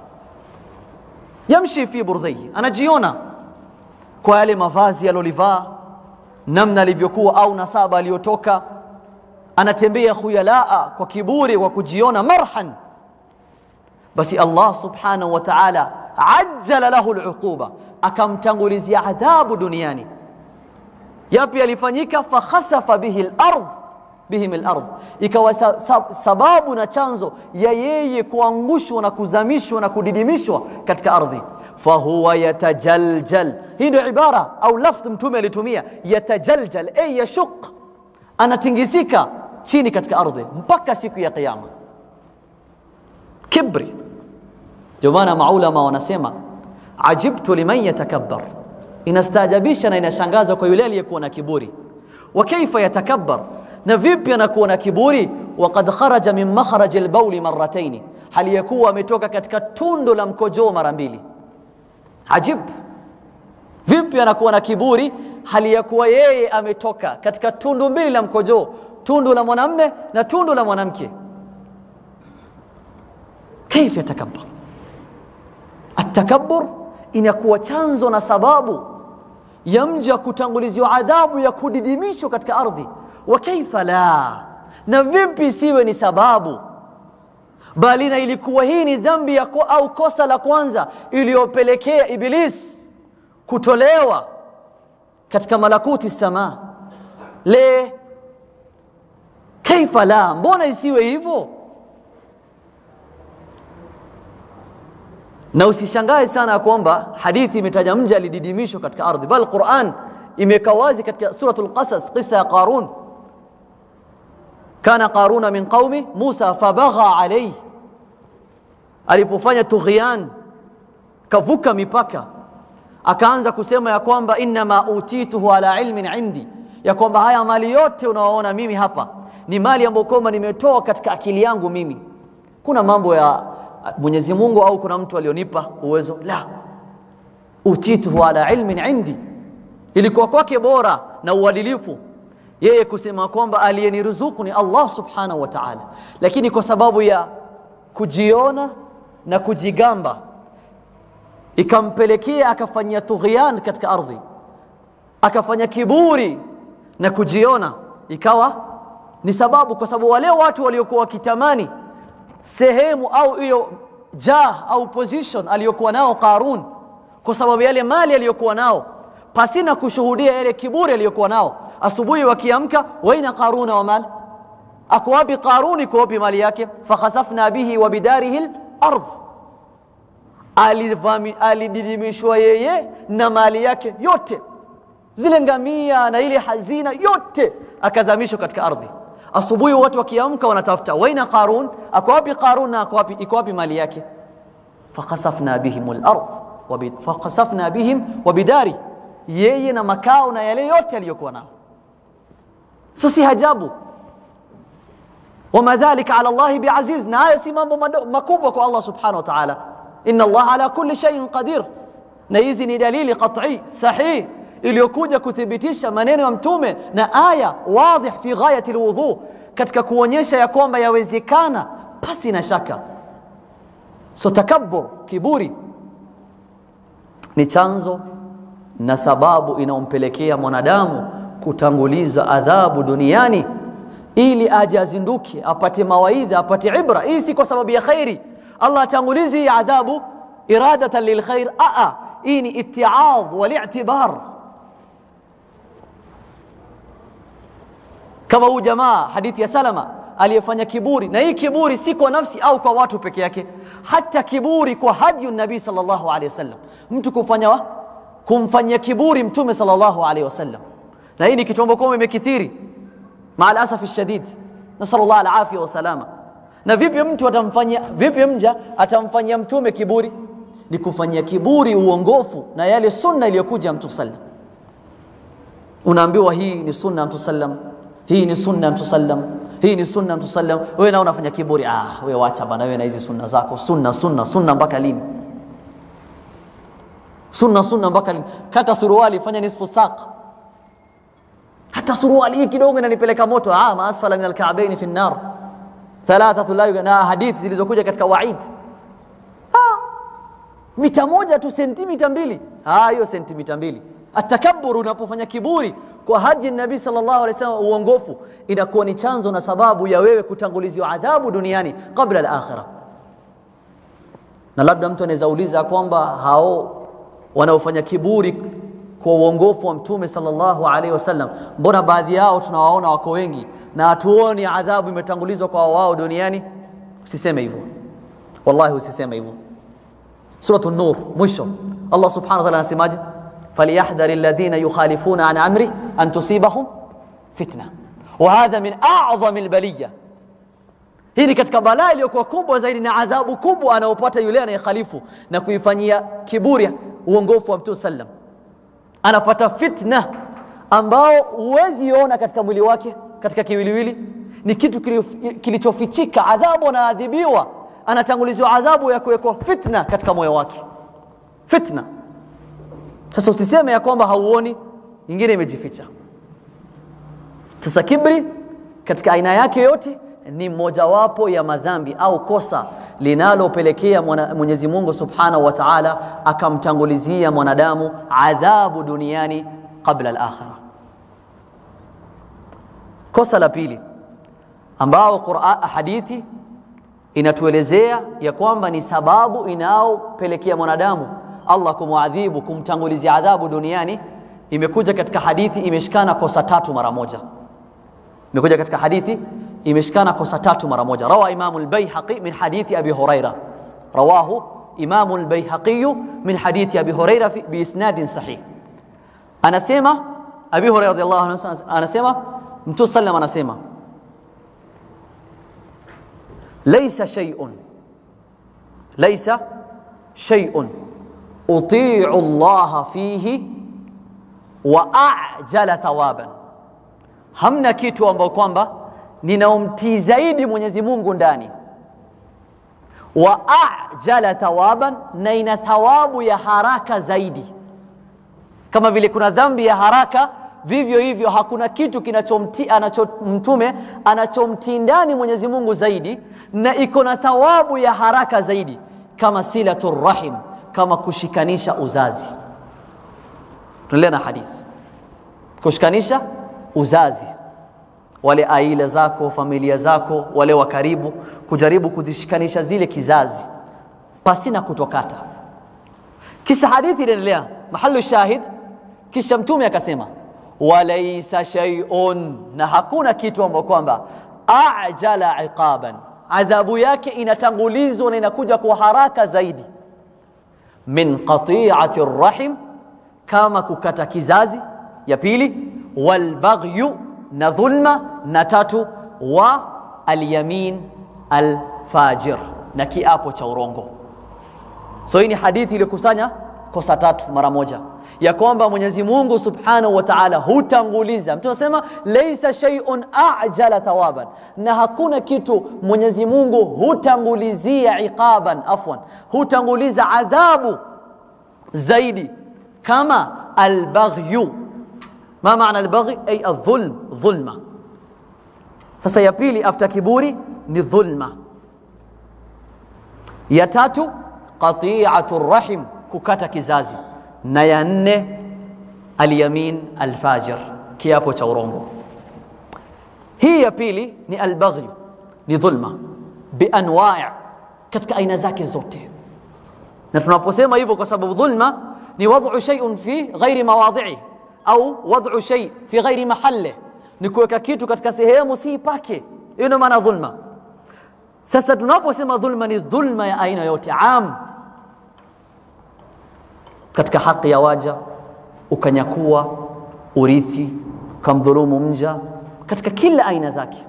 yamshi fi burdhihi anajiona kwa yale mavazi alolivaa namna alivyokuwa au nasaba aliyotoka anatembea khuyalaa kwa kiburi kwa kujiona marhan basi Allah subhanahu wa ta'ala ajjala lahu al'uquba akamtangulizia adhabu duniani yapi yalifanyika fakhasafa bihi lardh bihim al-ardh, ikawa sa, sa, sababu na chanzo ya yeye kuangushwa na kuzamishwa na kudidimishwa katika ardhi. Fahuwa yatajaljal, hii ndio ibara au lafdh Mtume alitumia yatajaljal, ay yashuq, anatingisika chini katika ardhi mpaka siku ya Kiyama. Kibri. Ndio maana maulama wanasema ajibtu liman yatakabbar, inastaajabisha na inashangaza kwa yule aliyekuwa na kiburi. Wa kaifa yatakabbar na vipi anakuwa na kiburi waqad kharaja min makhraj albauli marrataini hali ya kuwa ametoka katika tundo la mkojoo mara mbili ajib vipi anakuwa na kiburi hali ya kuwa yeye ametoka katika tundu mbili la mkojoo tundu la mwanamme na tundu la mwanamke kaifa yatakabbar atakabbur inakuwa chanzo na sababu ya mja kutanguliziwa adhabu ya kudidimishwa katika ardhi wa kaifa la na vipi siwe ni sababu bali na ilikuwa hii ni dhambi ya ko, au kosa la kwanza iliyopelekea iblis kutolewa katika malakuti sama le kaifa la mbona isiwe hivyo na usishangae sana kwamba hadithi imetaja mja alididimishwa katika ardhi bal Qur'an imeweka wazi katika suratul qasas qissa ya Qarun kana qaruna min qaumi Musa fabagha alayhi alipofanya tughyan kavuka mipaka akaanza kusema ya kwamba innama utituhu ala ilmin indi ya kwamba haya mali yote unaoona mimi hapa ni mali ambayo kwamba nimetoa katika akili yangu mimi kuna mambo ya Mwenyezi Mungu au kuna mtu alionipa uwezo la utituhu ala ilmin indi ilikuwa kwake bora na uadilifu yeye kusema kwamba aliyeniruzuku ni Allah subhanahu wa ta'ala lakini kwa sababu ya kujiona na kujigamba ikampelekea akafanyia tughyan katika ardhi akafanya kiburi na kujiona ikawa ni sababu kwa sababu wale watu waliokuwa wakitamani sehemu au hiyo jah au position aliyokuwa nao Qarun kwa sababu yale mali aliyokuwa nao pasina kushuhudia yale kiburi aliyokuwa nao asubuhi wakiamka waina qaruna wa mal ako wapi qaruni kwa wapi mali yake fakhasafna bihi wa bidarihi al-ard alididimishwa yeye na mali yake yote zile ngamia na ile hazina yote akazamishwa katika ardhi asubuhi watu wakiamka wanatafuta waina qarun ako wapi qarun na ako wapi iko wapi mali yake fakhasafna bihim al-ard fakhasafna bihim wa bidari yeye na makao na yale yote aliyokuwa nao so si hajabu wama dhalika ala Allah biaziz na hayo si mambo makubwa kwa Allah subhanahu wa ta'ala inna Allah ala kulli shay'in qadir na hizi ni dalili qat'i sahih iliyokuja kuthibitisha maneno ya mtume na aya wadhih fi ghayati alwudhu katika kuonyesha ya kwamba yawezekana pasi na shaka so takabbur kiburi ni chanzo na sababu inayompelekea mwanadamu kutanguliza adhabu duniani ili aje azinduke apate mawaidha apate ibra hii si kwa sababu ya khairi Allah atangulizi adhabu iradatan lilkhair aa hii ni itiadh wal-i'tibar kama huu jamaa hadithi ya Salama aliyefanya kiburi na hii kiburi si kwa nafsi au kwa watu peke yake hata kiburi kwa hadi nabii sallallahu alaihi wasallam mtu kufanya wa? kumfanyia kiburi mtume sallallahu alaihi wasallam na hii ni kitu ambacho imekithiri maal asafi shadid nasallallahu alafia wasalama na vipi mtu atamfanyia vipi mja atamfanyia mtume kiburi ni kufanyia kiburi uongofu na yale sunna iliyokuja mtu sallam unaambiwa hii ni sunna mtu sallam hii ni sunna mtu sallam hii ni sunna mtu sallam wewe na unafanya kiburi ah wewe wacha bana wewe na hizi sunna zako sunna sunna sunna mpaka lini sunna sunna mpaka lini kata suruali fanya nisfu saq hata suruali hii kidogo inanipeleka moto ah maasfala min alka'bayn fi an-nar thalathatu la na hadithi zilizokuja katika waid ah mita moja tu sentimita mbili ah hiyo sentimita mbili atakabbur unapofanya kiburi kwa haji nabii sallallahu alaihi wasallam uongofu inakuwa ni chanzo na sababu ya wewe kutanguliziwa adhabu duniani kabla al-akhirah na labda mtu anaweza uliza kwamba hao wanaofanya kiburi kwa uongofu wa mtume sallallahu alaihi wasallam mbona baadhi yao tunawaona wako wengi na hatuoni adhabu imetangulizwa kwa wao duniani usiseme hivyo wallahi usiseme hivyo suratu nur mwisho allah subhanahu wa ta'ala anasemaje falyahdhari alladhina yukhalifuna an amri an tusibahum fitna wa hadha min a'zami albaliya hii ni katika balaa iliyokuwa kubwa zaidi na adhabu kubwa anayopata yule anayekhalifu na kuifanyia kiburi uongofu wa mtume sallam anapata fitna ambao huwezi ona katika mwili wake katika kiwiliwili ni kitu kilichofichika adhabu anaadhibiwa anatanguliziwa adhabu ya kuwekwa fitna katika moyo wake fitna sasa usiseme ya kwamba hauoni ingine imejificha sasa kibri katika aina yake yote ni mojawapo ya madhambi au kosa linalopelekea Mwenyezi Mungu Subhanahu wa Ta'ala akamtangulizia mwanadamu adhabu duniani kabla al-akhirah. Kosa la pili ambao Qur'an hadithi inatuelezea ya kwamba ni sababu inayopelekea mwanadamu Allah kumwadhibu kumtangulizia adhabu duniani imekuja katika hadithi imeshikana kosa tatu mara moja imekuja katika hadithi imeshikana kosa tatu mara moja rawa imamu al-baihaqi min hadithi abi huraira rawahu imamu al-baihaqi min hadithi abi huraira bi isnadin sahih anasema abi huraira radhiyallahu anhu anasema mtu sallam anasema laysa shay'un laysa shay'un uti'u Allah fihi wa a'jala thawaban hamna kitu ambao kwamba ninaomtii zaidi Mwenyezi Mungu ndani wa ajala thawaban na ina thawabu ya haraka zaidi kama vile kuna dhambi ya haraka vivyo hivyo hakuna kitu kinachomtii anacho mtume anachomtii ndani Mwenyezi Mungu zaidi na iko na thawabu ya haraka zaidi kama silatur rahim kama kushikanisha uzazi tunaendelea na hadithi kushikanisha uzazi wale aila zako familia zako wale wa karibu kujaribu kuzishikanisha zile kizazi pasina kutokata kisha hadithi inaendelea mahalu shahid kisha mtume akasema walaisa shay'un na hakuna kitu ambacho kwamba ajala iqaban adhabu yake inatangulizwa na inakuja kwa haraka zaidi min qati'ati rahim kama kukata kizazi ya pili walbaghyu na dhulma na tatu wa alyamin alfajir na kiapo cha urongo so hii ni hadithi iliyokusanya kosa tatu mara moja ya kwamba Mwenyezi Mungu Subhanahu wa Ta'ala hutanguliza mtu anasema laisa shay'un a'jala thawaban na hakuna kitu Mwenyezi Mungu hutangulizia iqaban afwan hutanguliza adhabu zaidi kama albaghyu ما معنى البغي أي الظلم ظلمة sasa ya pili after kiburi ni dhulma ya tatu qati'atu rahim kukata kizazi na ya nne alyamin alfajir kiapo cha urongo hii ya pili ni albaghi ni dhulma bianwa' katika aina zake zote na tunaposema hivyo kwa sababu dhulma ni wad'u shay'un fi ghairi mawadhi'i au wad'u shay fi ghairi mahalle ni kuweka kitu katika sehemu si pake hiyo ndio maana dhulma sasa tunaposema dhulma ni dhulma ya aina yote am katika haki ya waja ukanyakua urithi ukamdhulumu mja katika kila aina zake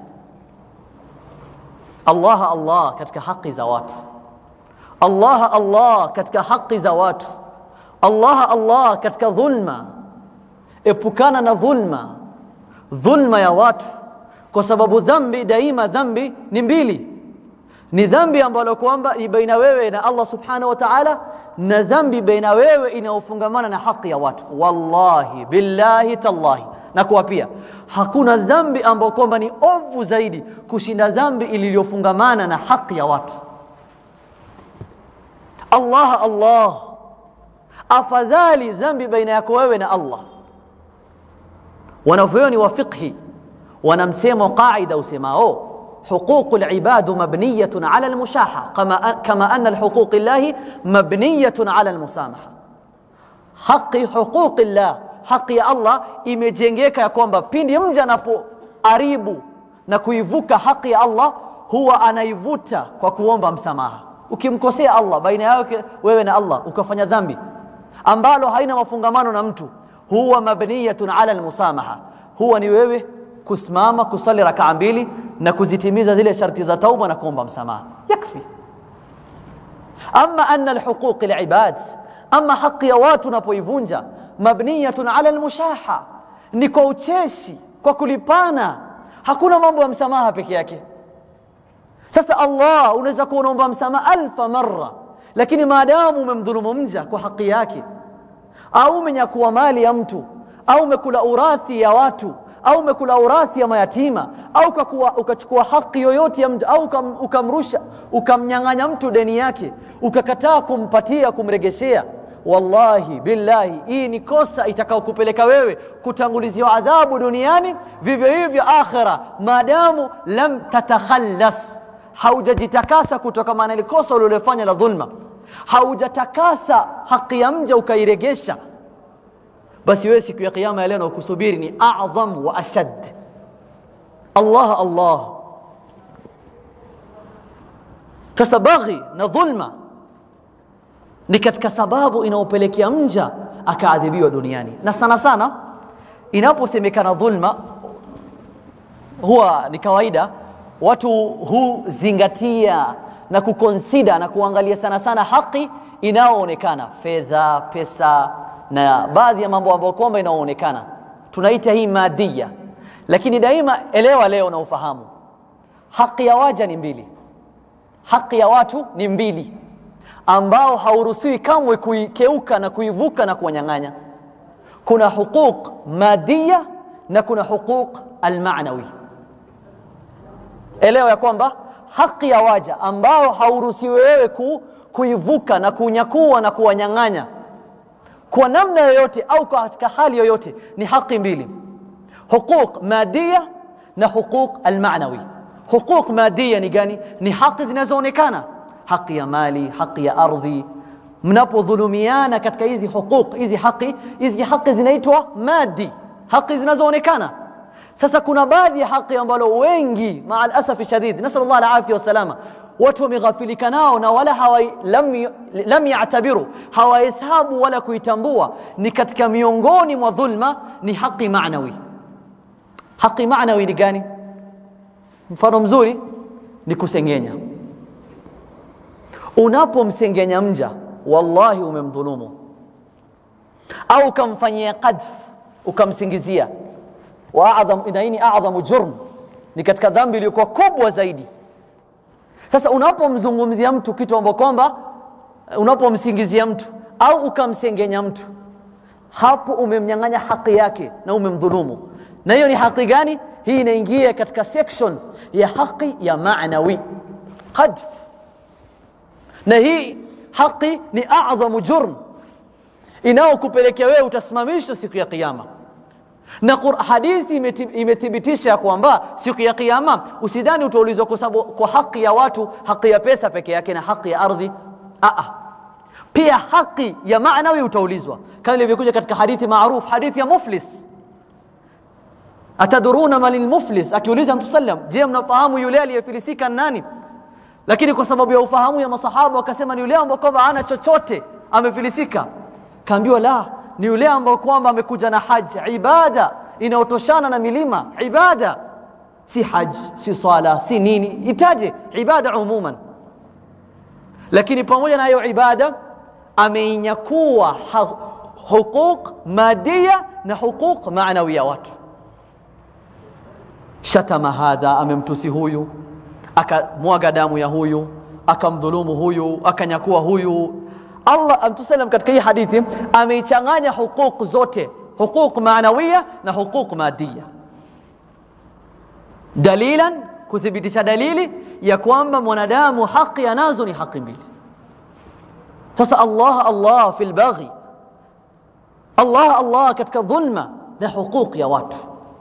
Allah Allah katika haki za watu Allah Allah katika haki za watu Allah Allah katika dhulma epukana na dhulma dhulma ya watu kwa sababu dhambi daima dhambi ni mbili ni dhambi ambalo kwamba ni baina wewe na Allah subhanahu wa ta'ala na dhambi baina wewe inayofungamana na haki ya watu wallahi billahi tallahi na kuwa pia hakuna dhambi ambayo kwamba ni ovu zaidi kushinda dhambi iliyofungamana na haki ya watu Allah Allah afadhali dhambi baina yako wewe na Allah wanavyoni wa fiqhi wanamsemo qaida usemao حقوق العباد مبنية على المشاحة كما كما أن الحقوق الله مبنية على المسامحة haki huquqillah haki ya allah imejengeka ya kwamba pindi mja anapoharibu na kuivuka haki ya allah huwa anaivuta kwa kuomba msamaha ukimkosea allah baina yake wewe na allah ukafanya dhambi ambalo haina mafungamano na mtu huwa mabniyatun ala almusamaha huwa ni wewe kusimama kusali rakaa mbili na kuzitimiza zile sharti za tauba na kuomba msamaha yakfi ama ana alhuquq alibad ama haki ya watu unapoivunja mabniyatun ala almushaha ni kwa ucheshi kwa kulipana hakuna mambo ya msamaha peke yake sasa allah unaweza kuwa unaomba msamaha alfa marra lakini maadamu umemdhulumu mja kwa haki yake au umenyakua mali ya mtu au umekula urathi ya watu au umekula urathi ya mayatima au ukakuwa, ukachukua haki yoyote ya mtu au ukam, ukamrusha ukamnyang'anya mtu deni yake ukakataa kumpatia kumregeshea wallahi billahi hii ni kosa itakaokupeleka wewe kutanguliziwa adhabu duniani vivyo hivyo akhira maadamu lam tatakhallas haujajitakasa kutokamana ile kosa ulilofanya la dhulma haujatakasa haki ya mja ukairegesha basi wewe siku ya kiyama ya leo nakusubiri ni adham wa ashad allah allah sasa baghi na dhulma ni katika sababu inayopelekea mja akaadhibiwa duniani na sana sana inaposemekana dhulma huwa ni kawaida watu huzingatia na kukonsida na kuangalia sana sana haki inayoonekana fedha pesa na baadhi ya mambo ambayo kwamba inayoonekana tunaita hii madia lakini daima elewa leo na ufahamu haki ya waja ni mbili haki ya watu ni mbili ambao hauruhusiwi kamwe kuikeuka na kuivuka na kuwanyang'anya kuna huquq madia na kuna huquq almanawi elewa ya kwamba haki ya waja ambao hauruhusiwi wewe ku, kuivuka na kunyakua na kuwanyang'anya kwa namna yoyote au katika hali yoyote ni haki mbili huquq madia na huquq almanawi huquq madia ni gani ni haki zinazoonekana haki ya mali haki ya ardhi mnapodhulumiana katika hizi huquq hizi haki hizi haki zinaitwa madi haki zinazoonekana sasa kuna baadhi ya haki ambalo wengi maa alasafi shadid nasal llah alafia wassalama watu wameghafilika nao na wala hawai, lam, lam yatabiru hawahesabu wala kuitambua ni katika miongoni mwa dhulma ni haki manawi haki manawi ni gani mfano mzuri ni kusengenya unapomsengenya mja wallahi umemdhulumu au ukamfanyia qadf ukamsingizia na hii ni adhamu jurm ni katika dhambi iliyokuwa kubwa zaidi sasa unapomzungumzia mtu kitu ambacho kwamba unapomsingizia mtu au ukamsengenya mtu hapo umemnyang'anya haki yake na umemdhulumu na hiyo ni haki gani hii inaingia katika section ya haki ya maanawi qadf na hii haki ni adhamu jurm inayokupelekea wewe utasimamishwa siku ya kiyama na hadithi imethibitisha ya kwamba siku ya kiyama usidhani utaulizwa kwa sababu kwa haki ya watu haki ya pesa peke yake na haki ya ardhi Aa. pia haki ya maanawi utaulizwa kama ilivyokuja katika hadithi maruf hadithi ya muflis ataduruna man lmuflis akiuliza mtu sallam je mnafahamu yule aliyefilisika nani lakini kwa sababu ya ufahamu ya masahaba wakasema ni yule ambao kwamba hana chochote amefilisika kaambiwa la ni yule ambao kwamba amekuja na haji ibada inayotoshana na milima ibada si haji si sala si nini itaje ibada umuman lakini pamoja na hiyo ibada ameinyakua huquq madia na huquq maanawiya watu shatama hadha amemtusi huyu akamwaga damu ya huyu akamdhulumu huyu akanyakua huyu Allah mtusalam katika hii hadithi ameichanganya huquq zote huquq maanawiya na huquq madia dalilan kuthibitisha dalili ya kwamba mwanadamu haki anazo ni haki mbili sasa Allah Allah fi lbaghi Allah Allah katika dhulma na huquq ya watu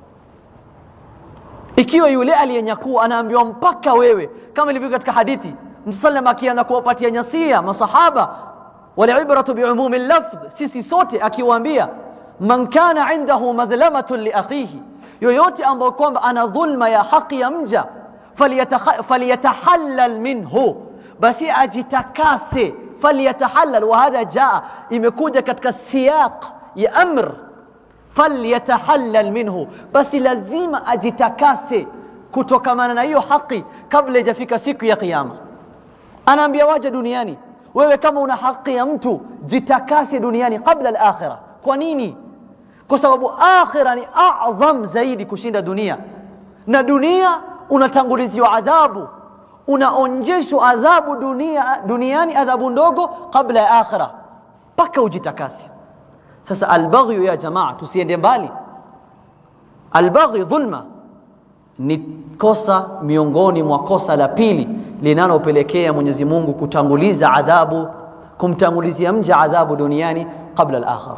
ikiwa yule aliyenyakua anaambiwa mpaka wewe kama ilivyo katika hadithi mtusalam akianza kuwapatia nyasia masahaba walibratu biumumi lafdh sisi sote akiwaambia man kana indahu madhlamatun liakhihi yoyote ambayo kwamba ana dhulma ya haki ya mja falyataha- falyatahallal minhu basi ajitakase falyatahallal wa hadha jaa imekuja katika siyaq ya amr falyatahallal minhu basi lazima ajitakase kutokamana na hiyo haki kabla ijafika siku ya kiyama anaambia waja duniani wewe kama una haki ya mtu jitakase duniani kabla al-akhirah kwa nini kwa sababu akhira ni adham zaidi kushinda dunia na dunia unatanguliziwa adhabu unaonjeshwa adhabu dunia, duniani adhabu ndogo kabla ya akhira mpaka ujitakasi sasa albaghyu ya jamaa tusiende mbali albaghyu dhulma ni kosa miongoni mwa kosa la pili linalopelekea Mwenyezi Mungu kutanguliza adhabu kumtangulizia mja adhabu duniani kabla al-akhirah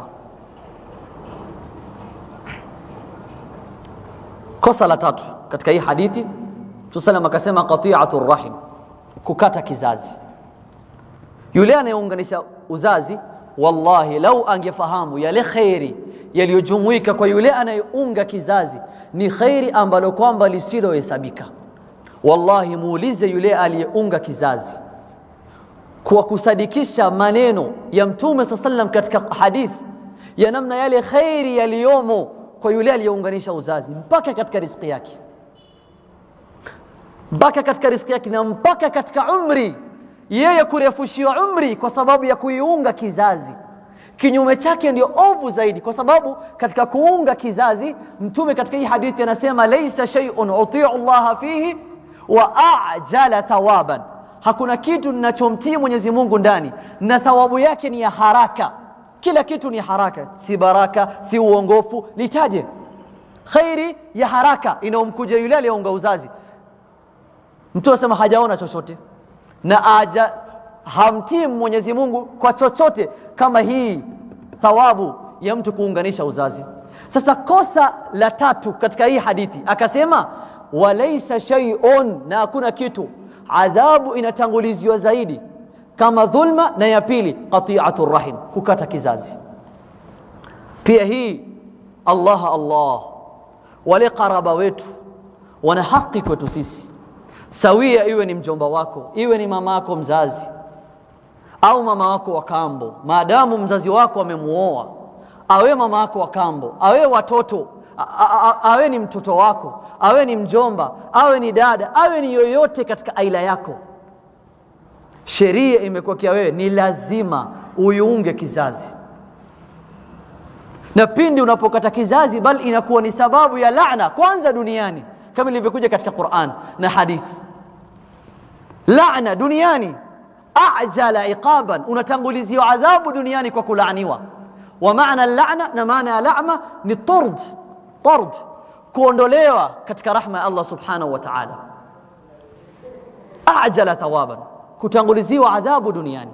kosa la tatu katika hii hadithi tusalam akasema qati'atu rahim kukata kizazi yule anayeunganisha uzazi wallahi lau angefahamu yale khairi yaliyojumuika kwa yule anayeunga kizazi ni khairi ambalo kwamba lisilohesabika wallahi muulize yule aliyeunga kizazi kwa kusadikisha maneno ya mtume saa sallam katika hadithi ya namna yale khairi yaliyomo kwa yule aliyeunganisha uzazi mpaka katika riziki yake mpaka katika riziki yake na mpaka katika umri yeye kurefushiwa umri kwa sababu ya kuiunga kizazi kinyume chake ndio ovu zaidi kwa sababu katika kuunga kizazi mtume katika hii hadithi anasema laisa shay'un utiu llaha fihi wa ajala thawaban hakuna kitu ninachomtii Mwenyezi Mungu ndani na thawabu yake ni ya haraka kila kitu ni haraka si baraka si uongofu litaje khairi ya haraka inaomkuja yule aliyeunga uzazi mtu anasema hajaona chochote na aja hamtii Mwenyezi Mungu kwa chochote kama hii thawabu ya mtu kuunganisha uzazi. Sasa kosa la tatu katika hii hadithi akasema, walaisa shay'un, na hakuna kitu, adhabu inatanguliziwa zaidi kama dhulma, na ya pili qati'atu rahim, kukata kizazi. Pia hii Allah Allah, wale karaba wetu wana haki kwetu sisi sawia, iwe ni mjomba wako, iwe ni mama yako mzazi au mama wako wa kambo, maadamu mzazi wako amemuoa, awe mama wako wa kambo, awe watoto, a- a- a- awe ni mtoto wako, awe ni mjomba, awe ni dada, awe ni yoyote katika aila yako, sheria imekuwekea wewe ni lazima uiunge kizazi, na pindi unapokata kizazi, bali inakuwa ni sababu ya laana kwanza duniani, kama ilivyokuja katika Qur'an na hadithi, laana duniani ajala iqaban, unatanguliziwa adhabu duniani kwa kulaaniwa. Wa maana laana, na maana ya lama ni tard, tard, kuondolewa katika rahma ya Allah subhanahu wa ta'ala. Ajala thawaban, kutanguliziwa adhabu duniani,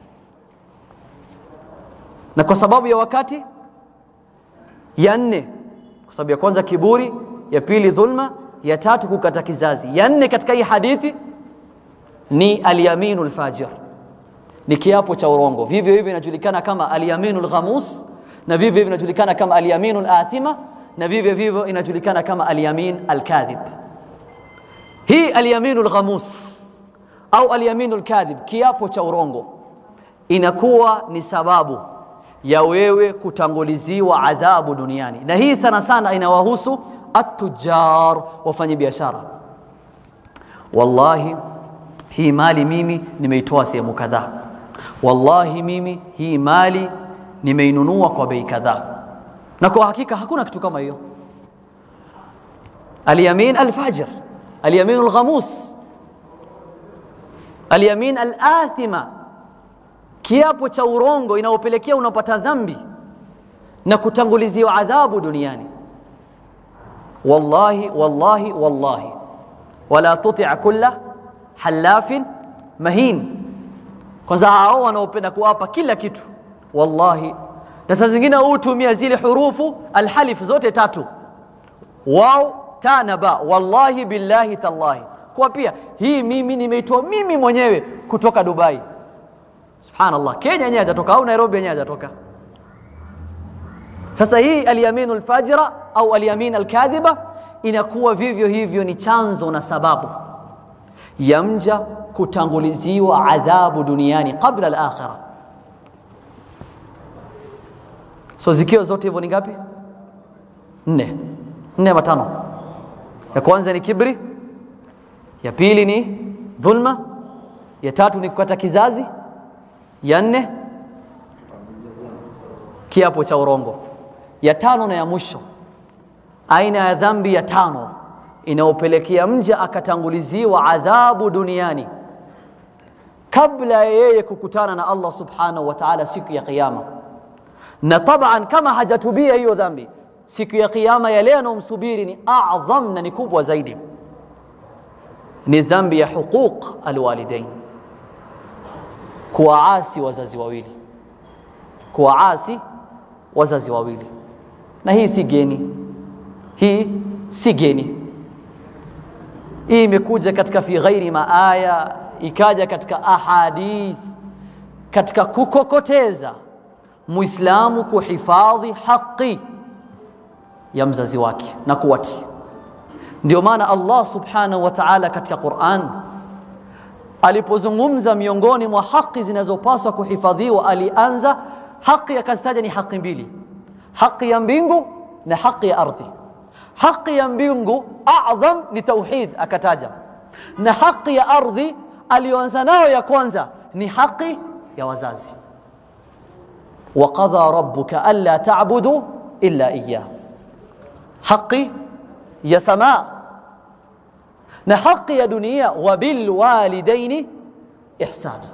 na kwa sababu ya wakati. Ya nne, kwa sababu ya kwanza kiburi, ya pili dhulma, ya tatu kukata kizazi, ya nne katika hii hadithi ni alyaminu lfajir, ni kiapo cha urongo. Vivyo hivyo inajulikana kama alyaminu lghamus, na vivyo hivyo inajulikana kama alyaminu lathima, na vivyo hivyo inajulikana kama alyamin alkadhib. Hii alyaminu lghamus au alyaminu lkadhib, kiapo cha urongo, inakuwa ni sababu ya wewe kutanguliziwa adhabu duniani, na hii sana sana inawahusu atujar, wafanya biashara. Wallahi, hii mali mimi nimeitoa sehemu kadhaa, wallahi mimi hii mali nimeinunua kwa bei kadhaa, na kwa hakika hakuna kitu kama hiyo. Alyamin alfajir, alyamin alghamus, alyamin alathima, kiapo cha urongo inaopelekea unapata dhambi na kutanguliziwa adhabu duniani. Wallahi, wallahi, wallahi, wala tuti kulla halafin mahin. Kwanza hao wanaopenda kuwapa kila kitu, wallahi, na saa zingine hutumia zile hurufu alhalif zote tatu, wao ta na ba, wallahi billahi tallahi, kwa pia hii mimi nimeitoa mimi mwenyewe kutoka Dubai, subhanallah kenya yenyewe hajatoka au nairobi yenyewe hajatoka sasa hii alyaminu lfajira au alyamin alkadhiba inakuwa vivyo hivyo ni chanzo na sababu ya mja kutanguliziwa adhabu duniani qabla alakhira so zikiwa zote hivyo ni ngapi nne nne ama tano ya kwanza ni kibri ya pili ni dhulma ya tatu ni kukata kizazi ya nne kiapo cha urongo ya tano na ya mwisho aina ya dhambi ya tano inayopelekea mja akatanguliziwa adhabu duniani kabla ya yeye kukutana na Allah subhanahu wa ta'ala siku ya kiyama na taban kama hajatubia hiyo dhambi siku ya kiyama yale yanayomsubiri ni adham na ni kubwa zaidi ni dhambi ya huquq alwalidain kuwaasi wazazi wawili kuwaasi wazazi wawili na hii si geni hii si geni hii imekuja katika fi ghairi maaya ikaja katika ahadith katika kukokoteza muislamu kuhifadhi haki ya mzazi wake na kuwatii ndio maana Allah subhanahu wa ta'ala katika Qur'an alipozungumza miongoni mwa haki zinazopaswa kuhifadhiwa alianza haki akazitaja ni haki mbili haki ya mbingu na haki ya ardhi haki ya mbingu adham ni tauhid akataja na haki ya ardhi aliyoanza nayo ya kwanza ni haki ya wazazi وقضى ربك ألا تعبدوا إلا إياه حقي يا سماء نحق يا دنيا وبالوالدين إحسانا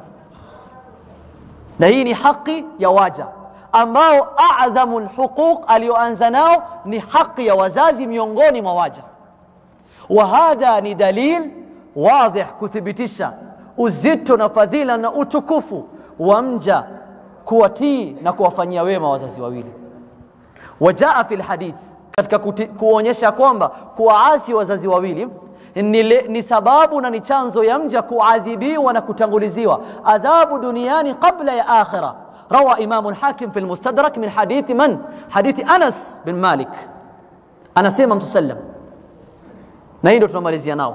نهيني حقي يا واجا ambao adhamu lhuquq aliyoanza nao ni haki ya wazazi miongoni mwa waja wa hadha ni dalil wadhih kuthibitisha uzito na fadhila na utukufu wa mja kuwatii na kuwafanyia wema wazazi wawili wajaa fi lhadith katika kuonyesha kwamba kuwaasi wazazi wawili ni, le, ni sababu na ni chanzo ya mja kuadhibiwa na kutanguliziwa adhabu duniani qabla ya akhira روى إمام الحاكم في المستدرك من حديث من؟ حديث أنس بن مالك أنا سيما مسلم نهيدو تنماليزيا ناو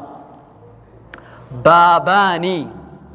باباني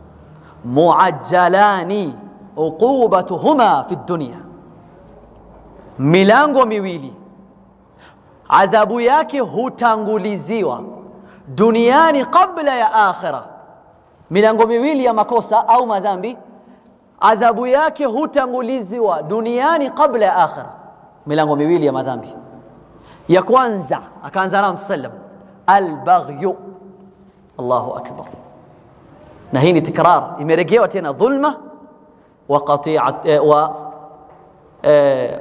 معجلان عقوبتهما في الدنيا milango miwili adhabu yake hutanguliziwa duniani kabla ya akhira milango miwili ya makosa au madhambi adhabu yake hutanguliziwa duniani kabla ya akhira milango miwili ya madhambi ya kwanza akaanza na msallam albaghyu Allahu akbar na hii ni tikrar imerejewa tena dhulma wa qati'at eh, wa eh,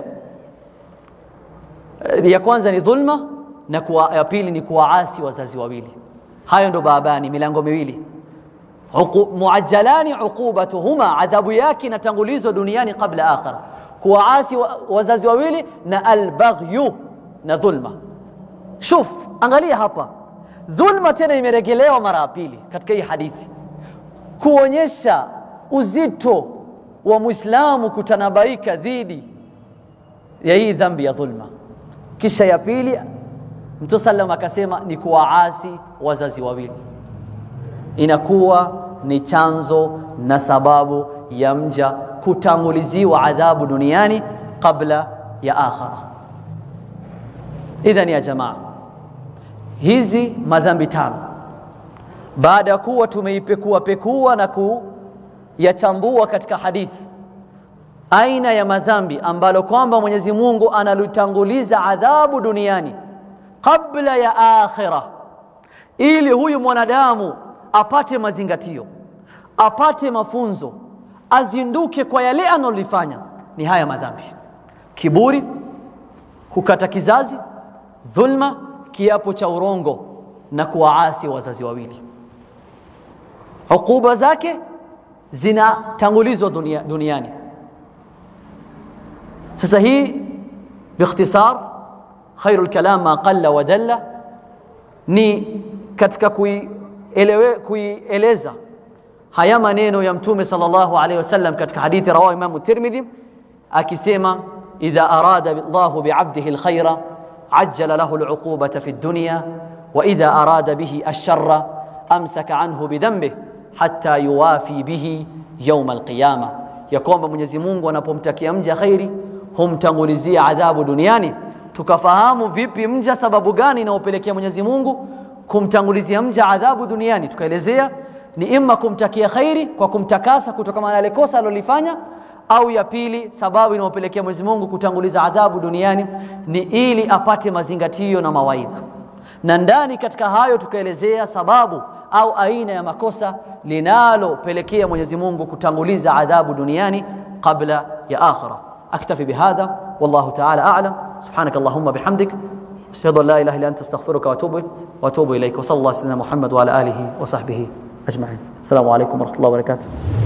ya kwanza ni dhulma na kuwa, ya pili ni kuwaasi wazazi wawili hayo ndo babani milango miwili muajjalani uqubatuhuma adhabu yake inatangulizwa duniani kabla akhira kuwaasi wa, wazazi wawili na albaghyu na dhulma shuf angalia hapa dhulma tena imerejelewa mara ya pili katika hii hadithi kuonyesha uzito wa muislamu kutanabaika dhidi ya hii dhambi ya dhulma kisha ya pili mtume sallam akasema ni kuwaasi wazazi wawili inakuwa ni chanzo na sababu ya mja kutanguliziwa adhabu duniani kabla ya akhira idhan ya jamaa hizi madhambi tano baada ya kuwa tumeipekua pekua na kuyachambua katika hadithi aina ya madhambi ambalo kwamba Mwenyezi Mungu analitanguliza adhabu duniani kabla ya akhira ili huyu mwanadamu apate mazingatio apate mafunzo azinduke kwa yale analolifanya ni haya madhambi kiburi kukata kizazi dhulma kiapo cha urongo na kuwaasi wazazi wawili hukuba zake zinatangulizwa dunia, duniani sasa hii biikhtisar khairu lkalam ma qalla wa dalla ni katika kuielewe, kuieleza haya maneno ya mtume sallallahu alaihi wasallam katika hadithi rawahu Imam Tirmidhi akisema idha arada Allahu bi'abdihi alkhaira ajjala lahu al'uqubata fi dunya wa idha arada bihi ash-sharra amsaka anhu bidhanbihi hatta yuwafi bihi yawm alqiyama ya kwamba Mwenyezi Mungu anapomtakia mja khairi humtangulizia adhabu duniani tukafahamu vipi mja sababu gani inaopelekea Mwenyezi Mungu kumtangulizia mja adhabu duniani tukaelezea ni imma kumtakia khairi kwa kumtakasa kutokana na ile kosa alilofanya au ya pili sababu inayopelekea Mwenyezi Mungu kutanguliza adhabu duniani ni ili apate mazingatio na mawaidha na ndani katika hayo tukaelezea sababu au aina ya makosa linalopelekea Mwenyezi Mungu kutanguliza adhabu duniani kabla ya akhira aktafi bihadha wallahu ta'ala a'lam subhanak allahumma bihamdik ashhadu an la ilaha illa anta astaghfiruka wa atubu wa atubu ilaik wa sallallahu alaihi wa sallam muhammad wa ala alihi wa sahbihi ajma'in assalamu alaykum wa rahmatullahi wa barakatuh